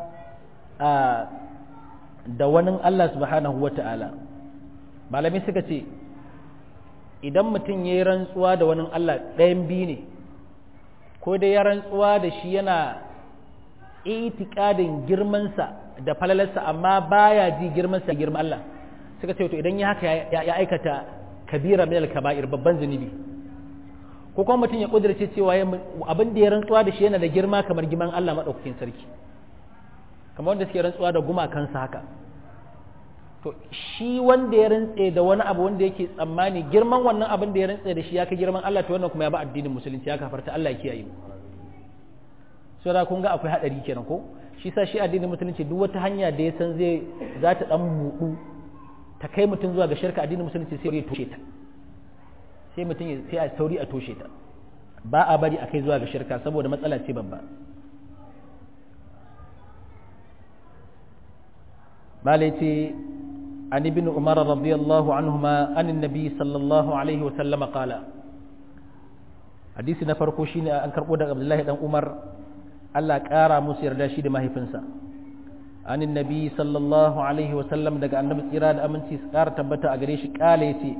a da wani Allah subhanahu wata'ala malami suka ce idan mutum ya yi rantsuwa da wani Allah ɗayan biyu ne ko dai ya rantsuwa da shi yana itikadin girmansa da falalarsa amma baya ji girmansa girman Allah suka ce to idan ya haka ya aikata kabira min al-kaba'ir babban zunubi ko kuma mutum ya kudirce cewa abin da ya rantsuwa da shi yana da girma kamar girman Allah madaukakin sarki kamar wanda suke rantsuwa da gumakansa haka to shi wanda ya rantse da wani abu wanda yake tsammani girman wannan abin da ya rantse da shi ya kai girman Allah to wannan kuma ya ba addinin musulunci ya kafarta Allah ya kiyaye mu so da kun ga akwai hadari kenan ko shi sa shi addinin musulunci duk wata hanya da ya san zai za ta dan buɗu ta kai mutum zuwa ga shirka addinin musulunci sai ya toshe ta sai mutum sai a sauri a toshe ta ba a bari a kai zuwa ga shirka saboda matsala ce babba malaiti عن ابن عمر رضي الله عنهما عن النبي صلى الله عليه وسلم قال حديث نفرقو شيني أن كربو عبد الله بن عمر الله كارا مسير دا شي ما هيفنسا عن النبي صلى الله عليه وسلم daga annabi tsira da aminci kara tabbata a gare shi kale yace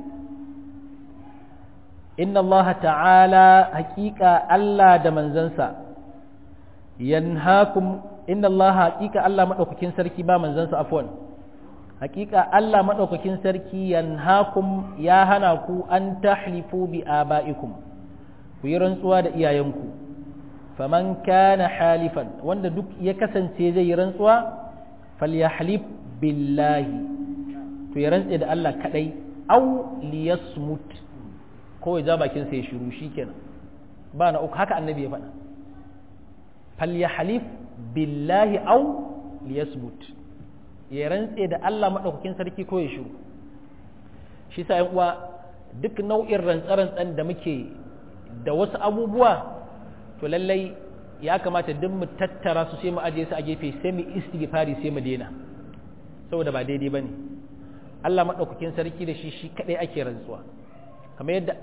inna Allah ta'ala haqiqa Allah da manzansa yanhaakum inna Allah haqiqa Allah madaukakin sarki ba manzansa afwan hakika Allah maɗaukakin sarki yanhakum ya hana ku an tahlifu bi aba'ikum ku yi rantsuwa da iyayenku faman kana halifan wanda duk ya kasance zai yi rantsuwa falyahlif billahi to ya rantse da Allah kadai aw liyasmut ko ya ja bakin sa ya shiru shikenan ba na uku haka annabi ya faɗa falyahlif billahi aw liyasmut ya rantse da Allah maɗaukakin sarki ko ya shiru shi sa uwa duk nau'in rantsa-rantsan da muke da wasu abubuwa to lallai ya kamata duk mu tattara su sai mu ajiye su a gefe sai mu istighfari sai mu daina saboda ba daidai bane Allah maɗaukakin sarki da shi shi kadai ake rantsuwa kamar yadda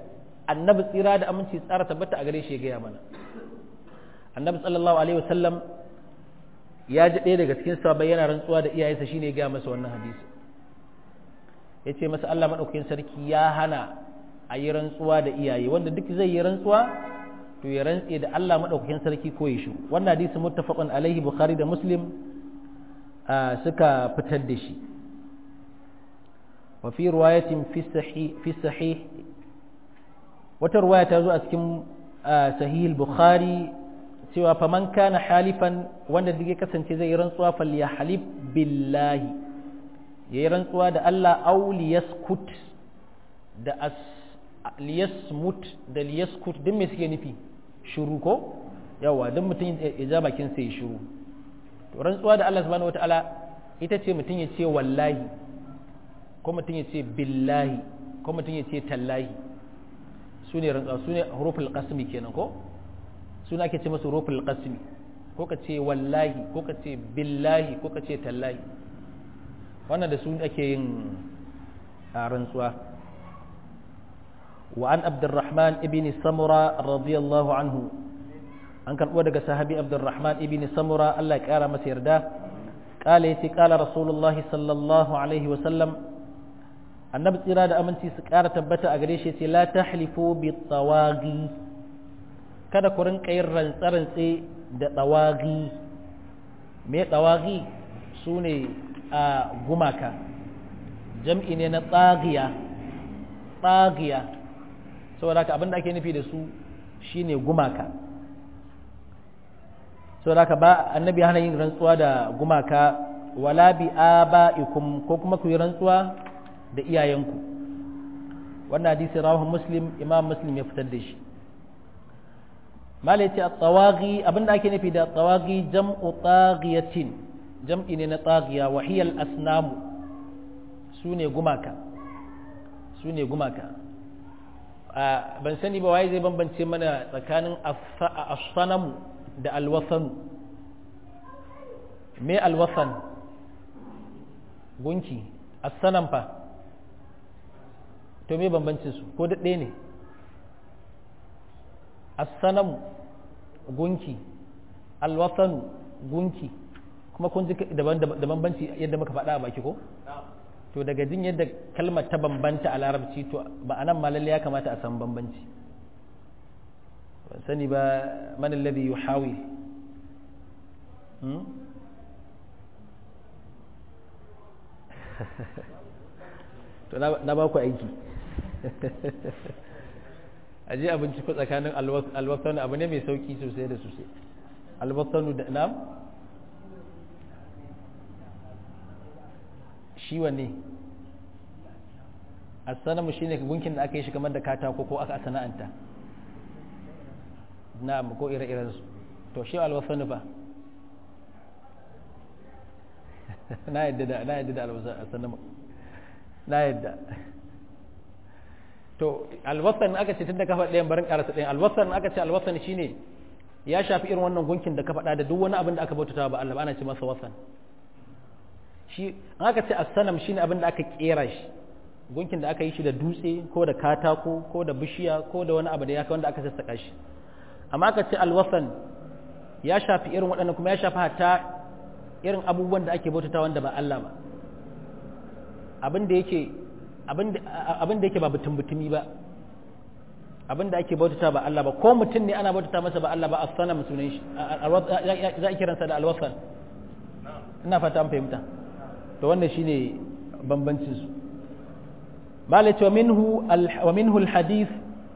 annabi tsira da aminci tsara tabbata a gare shi ya gaya mana annabi sallallahu alaihi wasallam ya ji ɗaya daga cikin sahabbai yana rantsuwa da iyayensa shine ya gaya masa wannan hadisi ya ce masa Allah maɗaukakin sarki ya hana a yi rantsuwa da iyaye wanda duk zai yi rantsuwa to ya rantse da Allah maɗaukakin sarki ko ya shi wannan hadisi muttafaqun alaihi bukhari da muslim suka fitar da shi wa fi riwayatin fi sahih fi sahih wata riwaya ta zo a cikin sahih bukhari cewa faman kana halifan wanda duk ya kasance zai yi rantsuwa falyahlib billahi ya yi rantsuwa da Allah au liyaskut da as liyasmut da liyaskut duk me suke nufi shuru ko yawa duk mutum ya ja bakin sai shuru to rantsuwa da Allah subhanahu wataala ita ce mutum ya ce wallahi ko mutum ya ce billahi ko mutum ya ce tallahi su ne rantsuwa su ne huruful qasmi kenan ko suna ake ce masu huruful qasmi ko ka ce wallahi ko ka ce billahi ko ka ce tallahi wannan da su ake yin rantsuwa wa an abdurrahman ibn samura radiyallahu anhu an karɓo daga sahabi abdurrahman ibn samura Allah ya ƙara masa yarda ƙala yace ƙala rasulullah sallallahu alaihi wasallam annabi tsira da aminci su ƙara tabbata a gare shi ce la tahlifu bi tawagi kada ku rinka yin rantsarantse da tawagi me tawagi su ne a gumaka jam'i ne na tsagiya tsagiya saboda haka abinda ake nufi da su shine gumaka saboda haka ba annabi hana yin rantsuwa da gumaka wala bi aba'ikum ko kuma ku yi rantsuwa da iyayenku wannan hadisi rawahu muslim imam muslim ya fitar da shi mala yace at-tawaghi abinda ake nufi da tawaghi jam'u taghiyatin jam'i ne na tsagiya wahiyar asnamu su ne gumaka su ne gumaka ban sani ba waye zai bambance mana tsakanin asanamu da alwasanu me alwasan gunki asanan fa to me bambancin su ko daɗe ne asanamu gunki alwasanu gunki kuma kun ji da bambanci yadda muka faɗa a baki ko to daga jin yadda kalmar ta bambanta a larabci to ba a nan malalle ya kamata a san bambanci ban sani ba man alladhi yuhawil to na ba ku aiki a je abinci ko tsakanin alwasanu abu ne mai sauki sosai da sosai alwasanu da nam shi wanne asanamu shine gunkin da aka yi shi kamar da katako ko aka sana'anta na'am ko ire-iren su to shi alwasanu ba na yadda da na yadda da alwasanu na yadda to alwasan aka ce tunda ka faɗa ɗayan barin karasa ɗayan alwasan aka ce alwasan shine ya shafi irin wannan gunkin da ka faɗa da duk wani abin da aka bautata ba Allah ba ana ce masa wasan shi an aka ce assanam shine abin da aka kera shi gunkin da aka yi shi da dutse ko da katako ko da bishiya ko da wani abu da ya wanda aka sassaka shi amma aka ce alwasan ya shafi irin waɗannan kuma ya shafi hatta irin abubuwan da ake bautata wanda ba Allah ba abin da yake abin da yake ba butun butumi ba abin da ake bautata ba Allah ba ko mutum ne ana bautata masa ba Allah ba assanam sunan shi za a kiransa da alwasan ina fata an fahimta to wannan shine bambancin su malai wa minhu wa minhu alhadith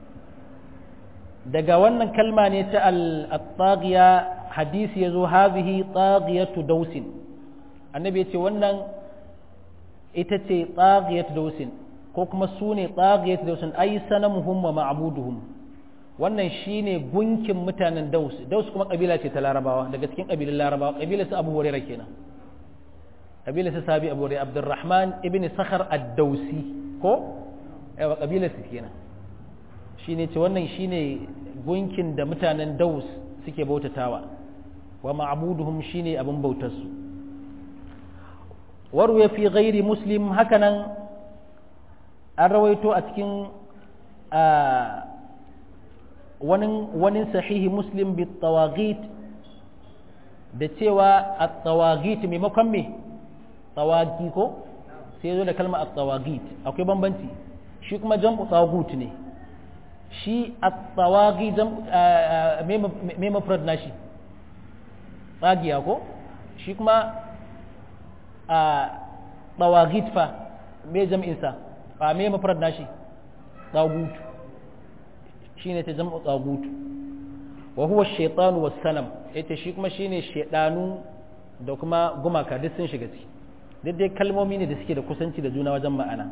daga wannan kalma ne ta al-taghiya hadisi yazo hadhihi taghiyatu dausin annabi yace wannan ita ce taghiyatu dausin ko kuma sune taghiyatu dausin ay sanamuhum wa ma'buduhum wannan shine gunkin mutanen daus daus kuma kabila ce ta larabawa daga cikin kabilan larabawa kabilar su abu hurairah kenan kabilar su sabi abu hurairah abdurrahman ibn sakhar ad-dausi ko yawa kabilar su kenan shine ce wannan shine gunkin da mutanen daus suke bautatawa wa ma'buduhum shine abin bautar su warwe fi ghairi muslim hakanan an rawaito a cikin wani wani sahihi muslim bi tawagit da cewa at-tawagit maimakon me tawagi ko sai zo da kalma at-tawagit akwai bambanci shi kuma jam'u tawagut ne shi at-tawagi jam me mafrad nashi tsagiya ko shi kuma a tawagit fa me jam'in sa a me mafrad nashi tagut shine ta jam'u tagut wa huwa ash-shaytanu was-sanam yace shi kuma shine shedanu da kuma gumaka duk sun shiga ciki duk dai kalmomi ne da suke da kusanci da juna wajen ma'ana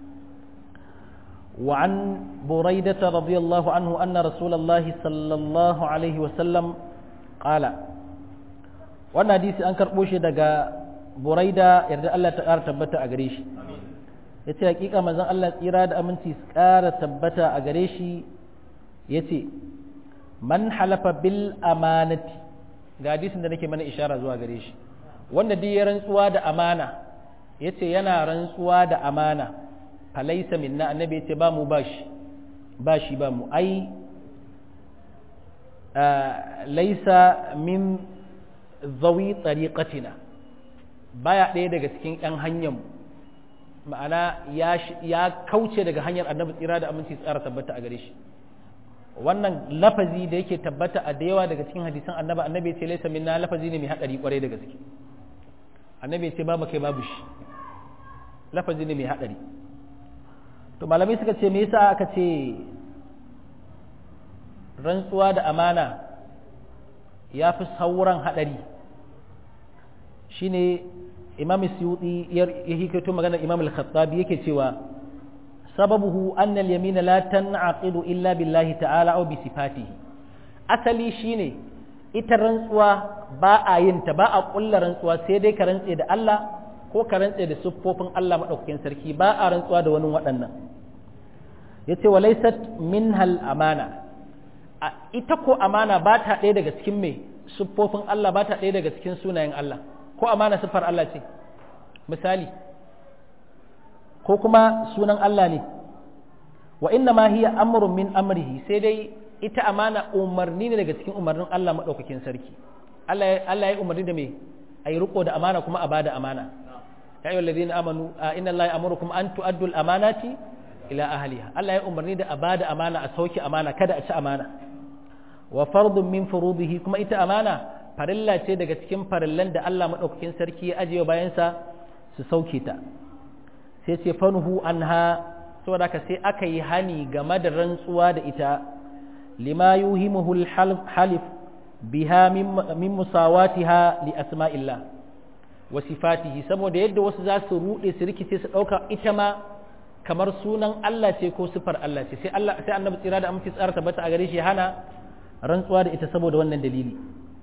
وعن بريدة رضي الله عنه أن رسول الله صلى الله عليه وسلم قال وانا حديث أنكر بوشي دقا بريدة يرد الله تعالى تبتا أغريش yace hakika manzon Allah tsira da aminci ƙara tabbata a gare shi yace man halafa bil amanati ga hadisin da nake mana ishara zuwa gare shi wanda duk ya rantsuwa da amana yace yana rantsuwa da amana falaisa minna annabi yace ba mu bashi bashi ba mu ai laisa min zawi tariqatina baya ɗaya daga cikin ɗan hanyar ma'ana ya kauce daga hanyar annabi tsira da aminci tsara tabbata a gare shi wannan lafazi da yake tabbata a da yawa daga cikin hadisan annabi annabi ya ce laisa minna lafazi ne mai hadari kwarai da gaske annabi ya ce babu kai babu shi lafazi ne mai hadari to malamai suka ce me yasa aka ce rantsuwa da amana ya fi sauran hadari shine imam suyuti ya hikato maganar imam al-khattabi yake cewa sababuhu anna al-yamina la tan'aqidu illa billahi ta'ala aw bi sifatihi asali shine ita rantsuwa ba a yin ta ba a kulla rantsuwa sai dai ka rantse da Allah ko ka rantse da siffofin Allah madaukakin sarki ba a rantsuwa da wani waɗannan yace wa laysat minhal amana ita ko amana ba ta ɗaya daga cikin me siffofin Allah ba ta ɗaya daga cikin sunayen Allah ko amana siffar Allah ce misali ko kuma sunan Allah ne wa inna ma hiya amrun min amrihi sai dai ita amana umarni ne daga cikin umarnin Allah madaukakin sarki Allah Allah ya umarni da me ayi riko da amana kuma a bada amana ya ayyuhal ladina amanu inna Allah ya'murukum an tu'addu al-amanati ila ahliha Allah ya umarni da a bada amana a sauke amana kada a ci amana wa fardun min furudihi kuma ita amana farilla ce daga cikin farillan da Allah madaukakin sarki ya ajiye bayansa su sauke ta sai ce fanhu anha saboda ka sai aka yi hani game da rantsuwa da ita lima yuhimuhu halif biha min musawatiha li asma'illah wa sifatihi saboda yadda wasu za su rude su rikice su dauka ita ma kamar sunan Allah ce ko sifar Allah ce sai Allah sai annabi tsira da aminci tsara tabbata a gare shi hana rantsuwa da ita saboda wannan dalili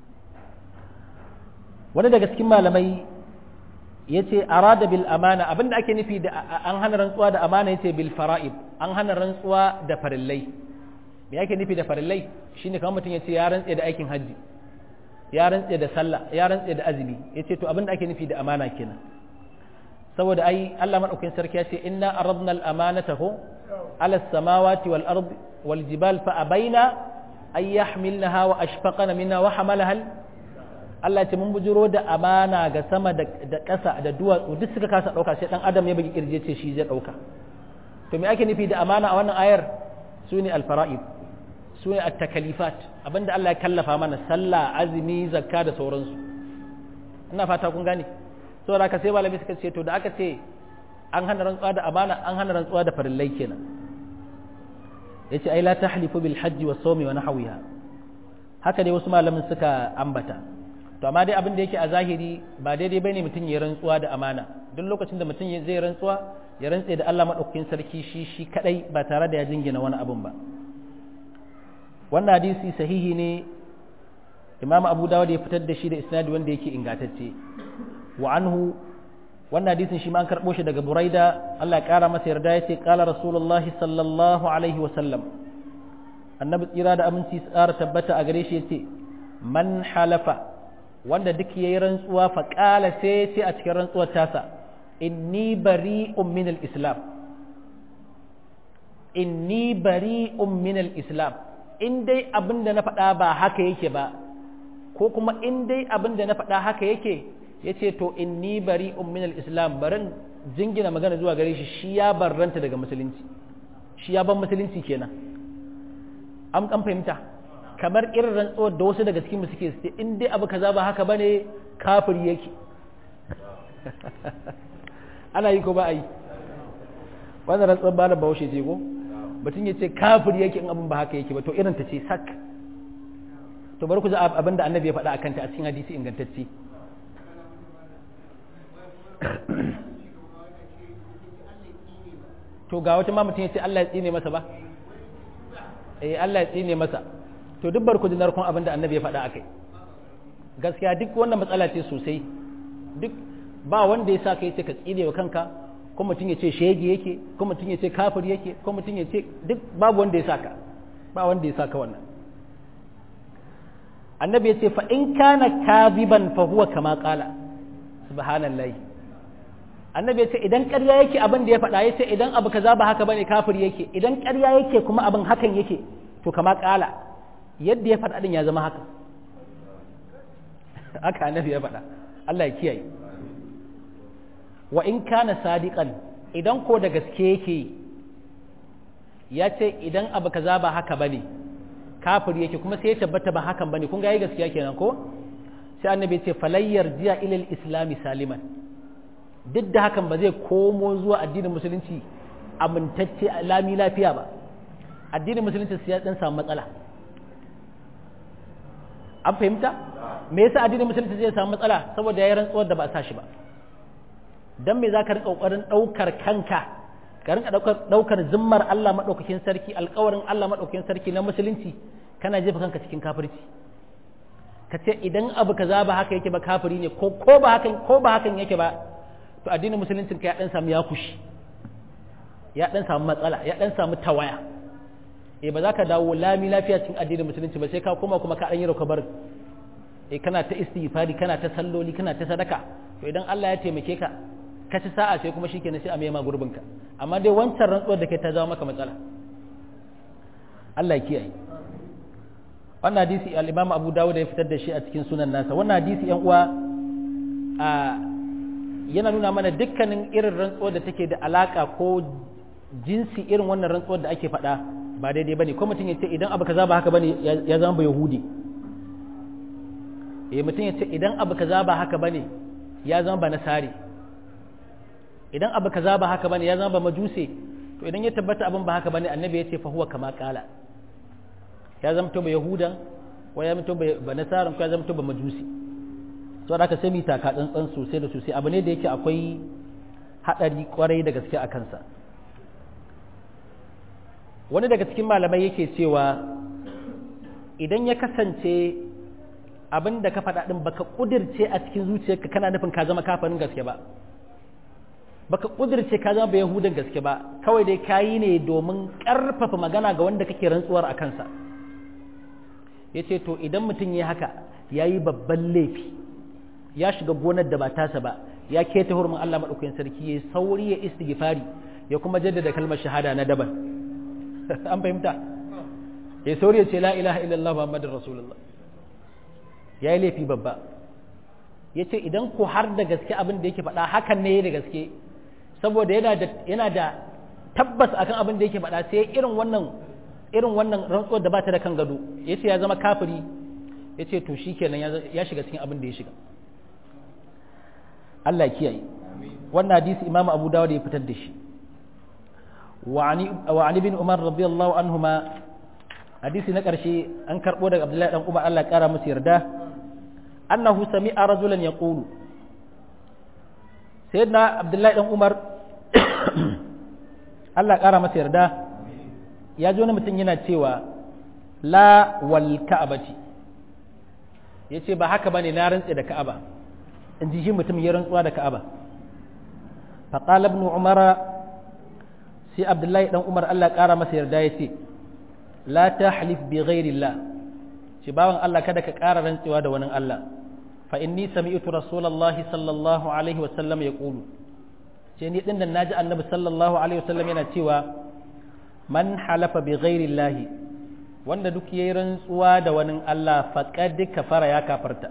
wani daga cikin malamai ya ce arada bil amana abinda ake nufi da an hana rantsuwa da amana ya ce bil fara'id an hana rantsuwa da farillai me ake nufi da farillai shine kamar mutum ya ce ya rantse da aikin hajji ya rantse da sallah ya rantse da azumi ya ce to abinda ake nufi da amana kenan saboda ai Allah madaukakin sarki ya ce inna aradna al amanata ko ala samawati wal ard wal jibal fa abaina ay yahmilnaha wa ashfaqana minha wa hamalaha Allah ce mun bujiro da amana ga sama da ƙasa da duwatsu duk suka kasa ɗauka sai ɗan adam ya bugi kirje ce shi zai ɗauka to me ake nufi da amana a wannan ayar su ne alfara'id su ne at-takalifat abinda Allah ya kallafa mana sallah azumi zakka da sauransu ina fata kun gane saboda haka sai malami suka ce to da aka ce an hana rantsuwa da amana an hana rantsuwa da farillai kenan yace ai la tahlifu bil hajji was sawmi wa nahwiha haka dai wasu malamin suka ambata to amma dai abin da yake a zahiri ba daidai bane mutum ya rantsuwa da amana duk lokacin da mutum zai rantsuwa ya rantse da Allah madaukakin sarki shi shi kadai ba tare da ya jingina wani abun ba wannan hadisi sahihi ne Imam Abu Dawud ya fitar da shi da isnadi wanda yake ingantacce wa anhu wannan hadisin shi ma an karbo shi daga Buraida Allah ya kara masa yarda yace qala Rasulullahi sallallahu alaihi wa sallam annabi tsira da aminci tsara tabbata a gare shi yace man halafa wanda duk yayi rantsuwa fa qala sai sai a cikin rantsuwar tasa inni bari'un min al-islam inni bari'un min al-islam in dai abin da na faɗa ba haka yake ba ko kuma in dai abin da na faɗa haka yake ya ce to inni bari min islam barin jingina magana zuwa gare shi shi ya barranta daga musulunci shi ya ban musulunci kenan an an fahimta kamar irin rantsuwar da wasu daga cikin mu suke su in dai abu kaza ba haka bane kafiri yake ana yi ko ba a yi wannan rantsuwar ba da bahaushe ce ko mutum ya ce kafiri yake in abin ba haka yake ba to irin ta ce sak to bari ku ji abin da annabi ya faɗa a kanta a cikin hadisi ingantacce to ga wata ma mutum ya ce Allah ya tsine masa ba eh Allah ya tsine masa to duk bar ku ji narkon abin da annabi ya faɗa akai gaskiya duk wannan matsala ce sosai duk ba wanda ya sa ka yace ka tsine wa kanka ko mutum ya ce shege yake ko mutum ya ce kafir yake ko mutum ya ce duk babu wanda ya saka ba wanda ya saka wannan annabi ya ce fa in kana kaziban fa huwa kama qala subhanallahi annabi ya ce idan ƙarya yake abin da ya faɗa ya ce idan abu kaza ba haka bane kafir yake idan ƙarya yake kuma abin hakan yake to kama ƙala yadda ya faɗa din ya zama haka haka annabi ya faɗa Allah ya kiyaye wa in kana sadiqan idan ko da gaske yake ya ce idan abu kaza ba haka bane kafir yake kuma sai ya tabbata ba hakan bane kun ga yayi gaskiya kenan ko sai annabi ya ce falayyar jiya ilal islami saliman duk da hakan ba zai komo zuwa addinin musulunci amintacce lami lafiya ba addinin musulunci sai ya dan samu matsala an fahimta me yasa addinin musulunci zai samu matsala saboda yayin rantsuwar da ba a sa shi ba dan me zaka rika kokarin daukar kanka ka rinka daukar daukar zimmar Allah madaukakin sarki alƙawarin Allah madaukakin sarki na musulunci kana jefa kanka cikin kafirci ka ce idan abu kaza ba haka yake ba kafiri ne ko ko ba hakan ko ba hakan yake ba to addinin musuluncin ka ya dan samu ya kushi ya dan samu matsala ya dan samu tawaya eh ba za ka dawo lami lafiya cikin addinin musulunci ba sai ka koma kuma ka dan yi rokabar eh kana ta istighfari kana ta salloli kana ta sadaka to idan Allah ya taimake ka ka ci sa'a sai kuma shikenan sai a mayama gurbin ka amma dai wancan rantsuwar da kai ta jawo maka matsala Allah ya kiyaye wannan hadisi al-Imam Abu Dawud ya fitar da shi a cikin sunan nasa wannan hadisi yan uwa a yana nuna mana dukkanin irin rantsuwar da take da alaka ko jinsi irin wannan rantsuwar da ake faɗa ba daidai bane ko mutum ya ce idan abu kaza ba haka bane ya zama ba yahudi eh mutum ya ce idan abu kaza ba haka bane ya zama ba nasari idan abu kaza ba haka bane ya zama ba majuse to idan ya tabbata abin ba haka bane annabi ya ce fa huwa kama qala ya zama to ba yahudan ko ya zama to ba nasaran ko ya zama to ba majusi to da ka sai mita ka tsantsan sosai da sosai abu ne da yake akwai hadari kwarai da gaske a kansa wani daga cikin malamai yake cewa idan ya kasance abin da ka faɗa ɗin baka ƙudirce a cikin zuciyarka kana nufin ka zama kafarin gaske ba baka ƙudirce ka zama ba yahudan gaske ba kawai dai ka yi ne domin ƙarfafa magana ga wanda kake rantsuwar a kansa ya ce to idan mutum ya haka ya yi babban laifi ya shiga gonar da ba tasa ba ya keta hurumin Allah maɗaukakin sarki ya sauri ya istighfari ya kuma jaddada kalmar shahada na daban an fahimta ya sauri ya ce la ilaha illallah muhammadin rasulullah ya yi laifi babba ya ce idan ku har da gaske abin da yake faɗa hakan ne da gaske saboda yana da tabbas akan abin da yake faɗa sai irin wannan irin wannan rantsuwar da ba ta da kan gado ya ce ya zama kafiri ya ce to shi kenan ya shiga cikin abin da ya shiga Allah kiyaye wannan hadisi imamu abu dawud ya fitar da shi وعن ابن عمر رضي الله عنهما حديث نقرشي أن كربو عبد الله بن عمر الله كرم مسير ده أنه سمع رجلا يقول سيدنا عبد الله بن عمر الله كرم مسير ده ya ji wani mutum yana cewa la wal ka'abati ya ce ba haka ba ne na rantse da ka'aba in ji shi mutum ya rantsuwa da ka'aba faƙala ibn umara sai abdullahi dan umar allah ƙara masa yarda ya ce la ta halif bi ghairillah ce bawan allah kada ka ƙara rantsewa da wani allah fa inni sami'tu rasulullahi sallallahu alaihi wa sallam ya qulu ce ni din nan naji annabi sallallahu alaihi wa sallam yana cewa man halafa bi ghairillah wanda duk yayi rantsuwa da wani Allah faqad kafara ya kafarta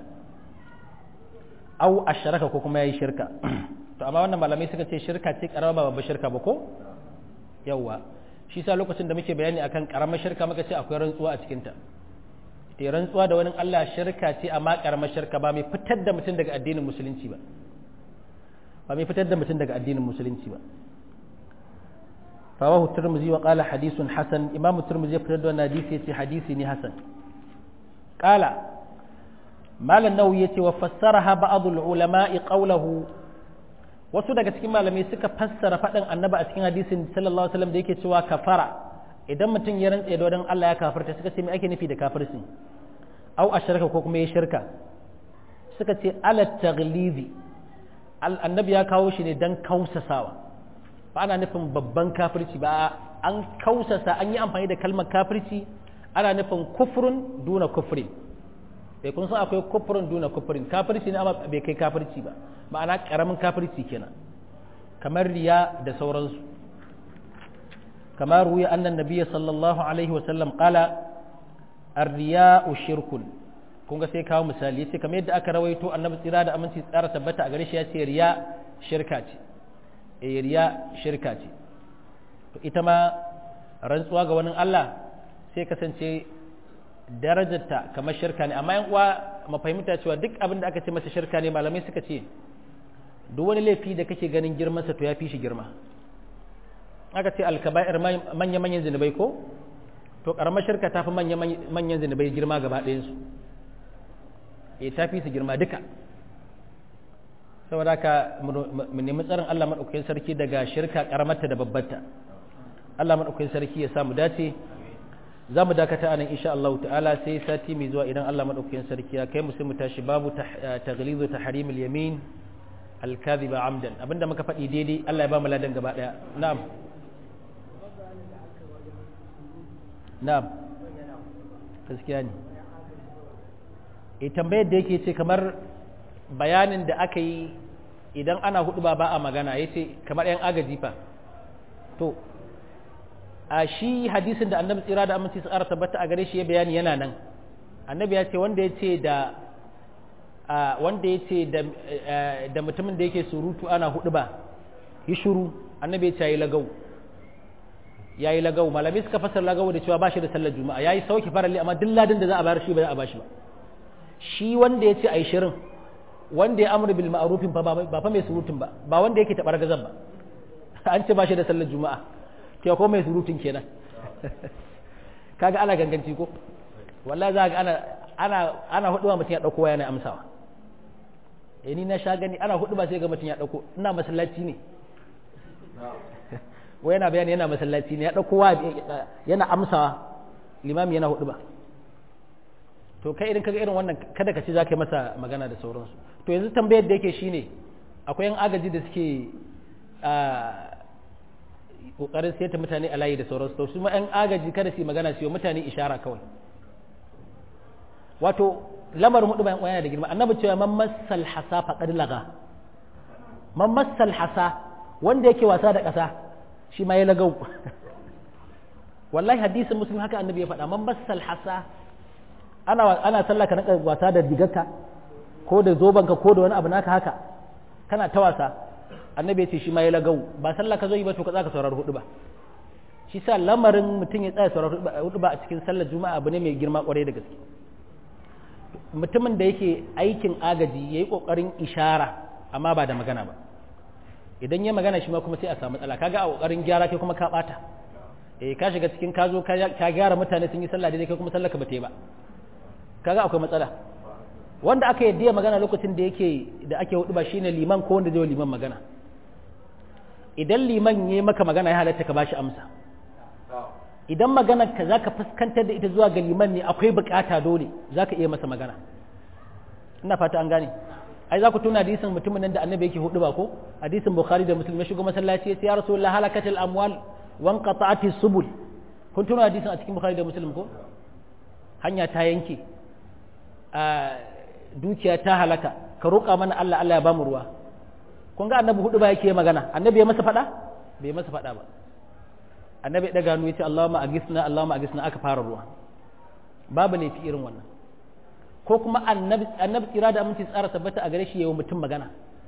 au ashraka ko kuma yayi shirka to amma wannan malamai suka ce shirka ce karama ba babbar shirka ba ko yawa shi sa lokacin da muke bayani akan karamar shirka muka ce akwai rantsuwa a cikin ta te rantsuwa da wani Allah shirka ce amma karamar shirka ba mai fitar da mutum daga addinin musulunci ba ba mai fitar da mutum daga addinin musulunci ba رواه الترمذي وقال حديث حسن امام الترمذي يفترض ان حديث حديث حسن قال مال النووي وفسرها بعض العلماء قوله wasu daga cikin malamai suka fassara faɗin annaba a cikin hadisin sallallahu alaihi wasallam da yake cewa kafara idan mutum ya rantse da wadan Allah ya kafarta suka ce me ake nufi da kafirci au ashraka ko kuma ya shirka suka ce ala taghlizi annabi ya kawo shi ne dan kausasawa ba ana nufin babban kafirci ba an kausasa an yi amfani da kalmar kafirci ana nufin kufrun duna kufrin bai kun san akwai kufrun duna kufrin kafirci ne amma bai kai kafirci ba ma'ana karamin kafirci kenan kamar riya da sauransu kamar ruya annan nabiyya sallallahu alaihi wasallam qala ar-riya'u shirkun kun ga sai kawo misali yace kamar yadda aka rawaito annabi tsira da aminci tsara tabbata a gare shi yace riya shirka ce eh riya shirka ce to ita ma rantsuwa ga wani Allah sai kasance darajarta kamar shirka ne amma yan uwa mafahimta cewa duk abin da aka ce masa shirka ne malamai suka ce duk wani laifi da kake ganin girmansa to ya fi shi girma aka ce alkaba'ir manya-manyan zinubai ko to karamar shirka ta fi manya-manyan zinubai girma gaba ɗayansu e ta fi su girma duka saboda ka mu nemi tsarin Allah maɗaukakin sarki daga shirka karamarta da babbarta Allah maɗaukakin sarki ya samu dace za mu dakata a nan insha Allah ta'ala sai sati mai zuwa idan Allah maɗaukakin sarki ya kai mu sai mu tashi babu taghlizu tahrimil yamin alkaziba amdan abinda muka faɗi daidai Allah ya ba mu ladan gaba ɗaya na'am na'am gaskiya ne e tambayar da yake ce kamar bayanin da aka yi idan ana hudu ba ba a magana ya ce kamar yan agaji fa to a shi hadisin da annabi tsira da aminci tsara tabbata a gare shi ya bayani yana nan annabi ya ce wanda ya ce da wanda ya ce da mutumin da yake surutu ana hudu ba yi shuru annabi ya ce yayi lagau yayi lagau malami suka fasar lagau da cewa ba shi da sallar juma'a yayi sauki farali amma duk ladin da za a bayar shi ba za a bashi ba shi wanda ya ce ai shirin wanda ya amru bil ma'rufin fa ba fa mai surutun ba ba wanda yake tabar gazan ba an ce ba shi da sallar juma'a ke ko mai surutun kenan kaga ana ganganci ko wallahi za ga ana ana ana hudu ba mutum ya dauko waya na amsawa eh ni na sha gani ana hudu ba sai ga mutum ya dauko ina masallaci ne wai yana bayani yana masallaci ne ya dauko waya yana amsawa limami yana hudu ba to kai idan kaga irin wannan kada ka ce za ka yi masa magana da sauransu to yanzu tambayar da yake shine akwai yan agaji da suke kokarin sayar mutane a layi da sauransu to su ma yan agaji kada su yi magana su yi mutane ishara kawai wato lamarin hudu bayan yana da girma annabi cewa man massal hasa faqad laga man massal hasa wanda yake wasa da ƙasa shi ma ya lagau wallahi hadisin muslim haka annabi ya faɗa man massal hasa ana ana sallah ka rinka wasa da digarka ko da zobanka ko da wani abu naka haka kana ta wasa annabi ya ce shi ma ya lagau ba sallah ka zo yi ba to ka tsaka saurari hudu ba shi sa lamarin mutum ya tsaya saurari hudu ba a cikin sallar juma'a abu ne mai girma kwarai da gaske mutumin da yake aikin agaji ya yi ƙoƙarin ishara amma ba da magana ba idan ya magana shi ma kuma sai a samu matsala kaga a ƙoƙarin gyara kai kuma ka ɓata eh ka shiga cikin ka zo ka gyara mutane sun yi sallah daidai kai kuma sallah ka bata yi ba kaga akwai matsala wanda aka yadda ya magana lokacin da yake da ake hudu ba shine liman ko wanda zai liman magana idan liman ya maka magana ya halatta ka bashi amsa idan maganar ka zaka fuskantar da ita zuwa ga liman ne akwai bukata dole zaka iya masa magana ina fata an gane ai za ku tuna hadisin mutumin nan da annabi yake hudu ba ko hadisin bukhari da muslim ya shigo masallaci ya ce ya rasulullah halakatul amwal wan qata'ati subul kun tuna hadisin a cikin bukhari da muslim ko hanya ta yanke a dukiya ta halaka ka roƙa mana Allah Allah ya bamu ruwa kun ga annabi hudu ba yake magana annabi ya masa fada bai masa fada ba annabi ya daga hannu ya ce Allahumma agisna Allahumma agisna aka fara ruwa babu laifi irin wannan ko kuma annabi annabi tsira da aminci tsara tabbata a gare shi yayin mutum magana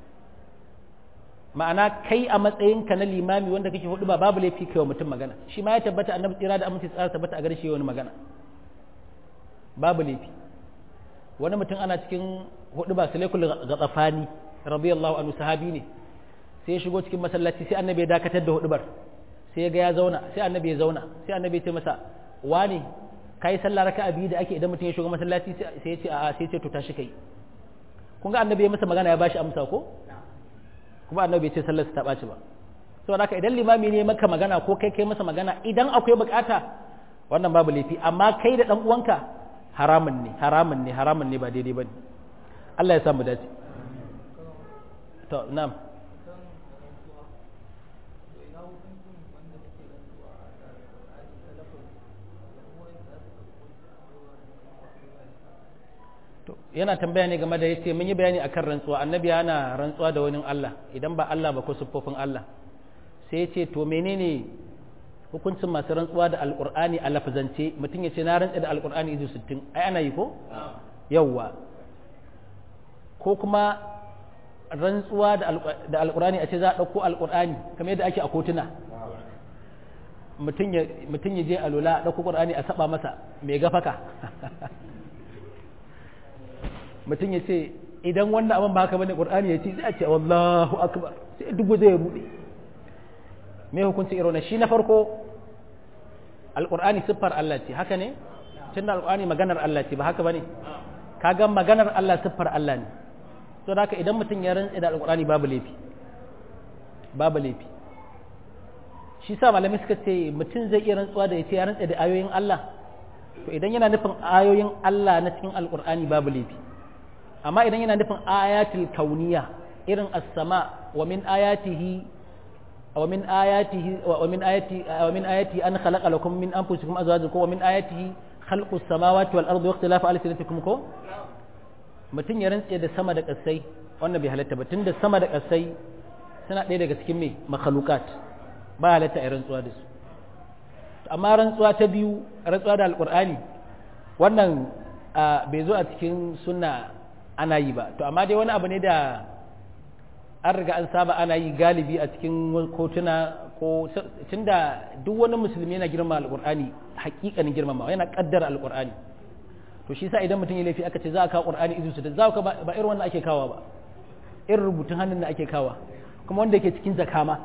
ma'ana kai a matsayinka na limami wanda kake hudu ba babu laifi kai wa mutum magana shi ma ya tabbata annabi tsira da aminci tsara tabbata a gare shi yayin magana babu laifi wani mutum ana cikin hudu ba sulaikul gatsafani radiyallahu anhu sahabi ne sai ya shigo cikin masallaci sai annabi ya dakatar da hudubar sai ya ga ya zauna sai annabi ya zauna sai annabi ya ce masa wani kai sallah raka'a biyu da ake idan mutum ya shigo masallaci sai ya ce a'a sai ya ce to tashi kai kun ga annabi ya masa magana ya bashi amsa ko kuma annabi ya ce sallar ta ɓaci ba saboda haka idan limami ne maka magana ko kai kai masa magana idan akwai bukata wannan babu laifi amma kai da dan uwanka haramun ne haramun ne haramun ne ba daidai bane Allah ya sa mu dace to na'am to yana tambaya ne game da yace mun yi bayani akan rantsuwa annabi yana rantsuwa da wani Allah idan ba Allah ba ko siffofin Allah sai yace to menene hukuncin masu rantsuwa da alqur'ani a lafazance mutum yace na rantsa da alqur'ani izu 60 ai ana yi ko yawwa ko kuma rantsuwa da alqur'ani a ce za a dauko alqur'ani kamar yadda ake a kotuna mutum ya mutum ya je alula dauko qur'ani a saba masa mai gafaka mutum ya ce idan wannan abin ba haka bane qur'ani ya ce sai a ce wallahu akbar sai duk zai rude me hukunci irin shi na farko alqur'ani siffar Allah ce haka ne tunda alqur'ani maganar Allah ce ba haka bane kaga maganar Allah siffar Allah ne to haka idan mutum ya rantsa da alqur'ani babu laifi babu laifi shi sa malamai suka ce mutum zai iya rantsuwa da ya ce ya rantsa da ayoyin Allah to idan yana nufin ayoyin Allah na cikin alqur'ani babu laifi amma idan yana nufin ayatul kauniya irin as-sama wa min ayatihi wa min ayatihi wa min ayati wa min ayati an khalaqa lakum min anfusikum azwajan wa min ayatihi khalqu as-samawati wal ardi wa ikhtilafu alsinatikum ko mutun ya rantse da sama da kasai wannan bai halatta ba tunda sama da kasai suna ɗaya daga cikin me makhluqat ba halatta a rantsuwa da su amma rantsuwa ta biyu rantsuwa da alqur'ani wannan bai zo a cikin sunna ana yi ba to amma dai wani abu ne da an riga an saba ana yi galibi a cikin kotuna ko tunda duk wani musulmi yana girma alqur'ani hakikanin girmama yana kaddara alqur'ani to shi sa idan mutum ya laifi aka ce za a kawo qur'ani izu da za ka ba irin wannan ake kawa ba irin rubutun hannun da ake kawa kuma wanda yake cikin zakama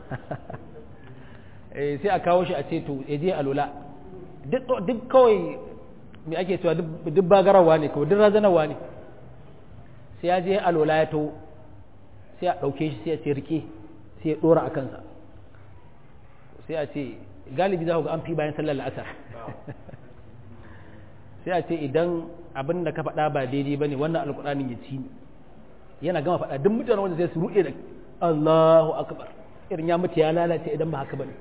sai a kawo shi a ce to ya je alula duk kawai me ake cewa duk bagarawa ne kawai duk razanarwa ne sai ya je alola ya to sai a ɗauke shi sai a ce rike sai ya ɗora a kansa sai a ce galibi za ku ga an fi bayan sallar la'asar sai a ce idan abin da ka faɗa ba daidai ba ne wannan alƙur'anin ya ci yana gama faɗa duk mutane wanda sai su ruɗe da Allahu akbar irin ya mutu ya lalace idan ba haka ba ne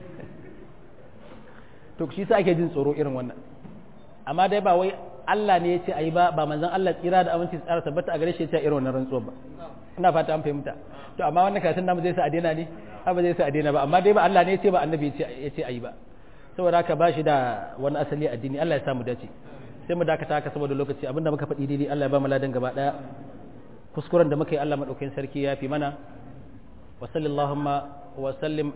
to shi sa ake jin tsoro irin wannan amma dai ba wai Allah ne ya ce ayi ba ba manzon Allah tsira da aminci tsara tabbata a gare shi ya ce irin wannan rantsuwa ba ina fata an fahimta to amma wannan karatun namu zai sa a daina ne ba zai sa a daina ba amma dai ba Allah ne ya ce ba annabi ya ce ayi ba saboda haka ba shi da wani asali addini Allah ya samu dace sai mu dakata haka saboda lokaci abinda muka faɗi daidai Allah ya ba mu ladan gaba daya kuskuren da muka yi Allah madaukakin sarki ya fi mana wa sallallahu wa sallim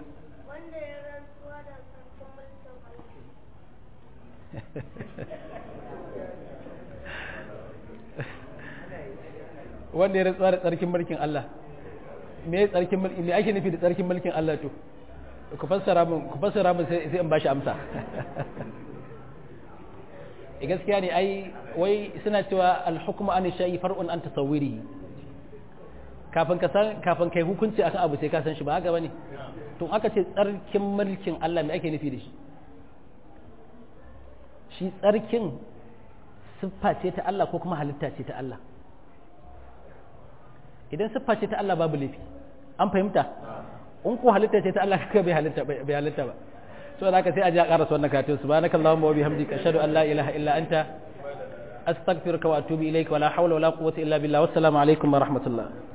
wanda ya rantsuwa da tsarkin mulkin Allah me tsarkin mulki me ake nufi da tsarkin mulkin Allah to ku fassara mun ku fassara mun sai sai in bashi amsa e gaskiya ne ai wai suna cewa al-hukmu an shay'i far'un an tasawwurihi kafin ka san kafin kai hukunci akan abu sai ka san shi ba haka bane to aka ce tsarkin mulkin Allah me ake nufi da shi shi tsarkin siffa ce ta Allah ko kuma halitta ce ta Allah idan siffa ce ta Allah babu laifi an fahimta in ko halitta ce ta Allah kaka bai halitta bai halitta ba so da haka sai a ji a karasa wannan karatun subhanakallahumma wa bihamdika ashhadu an la ilaha illa anta astaghfiruka wa atubu ilaik wa la hawla wa la quwwata illa billah wassalamu alaikum wa rahmatullah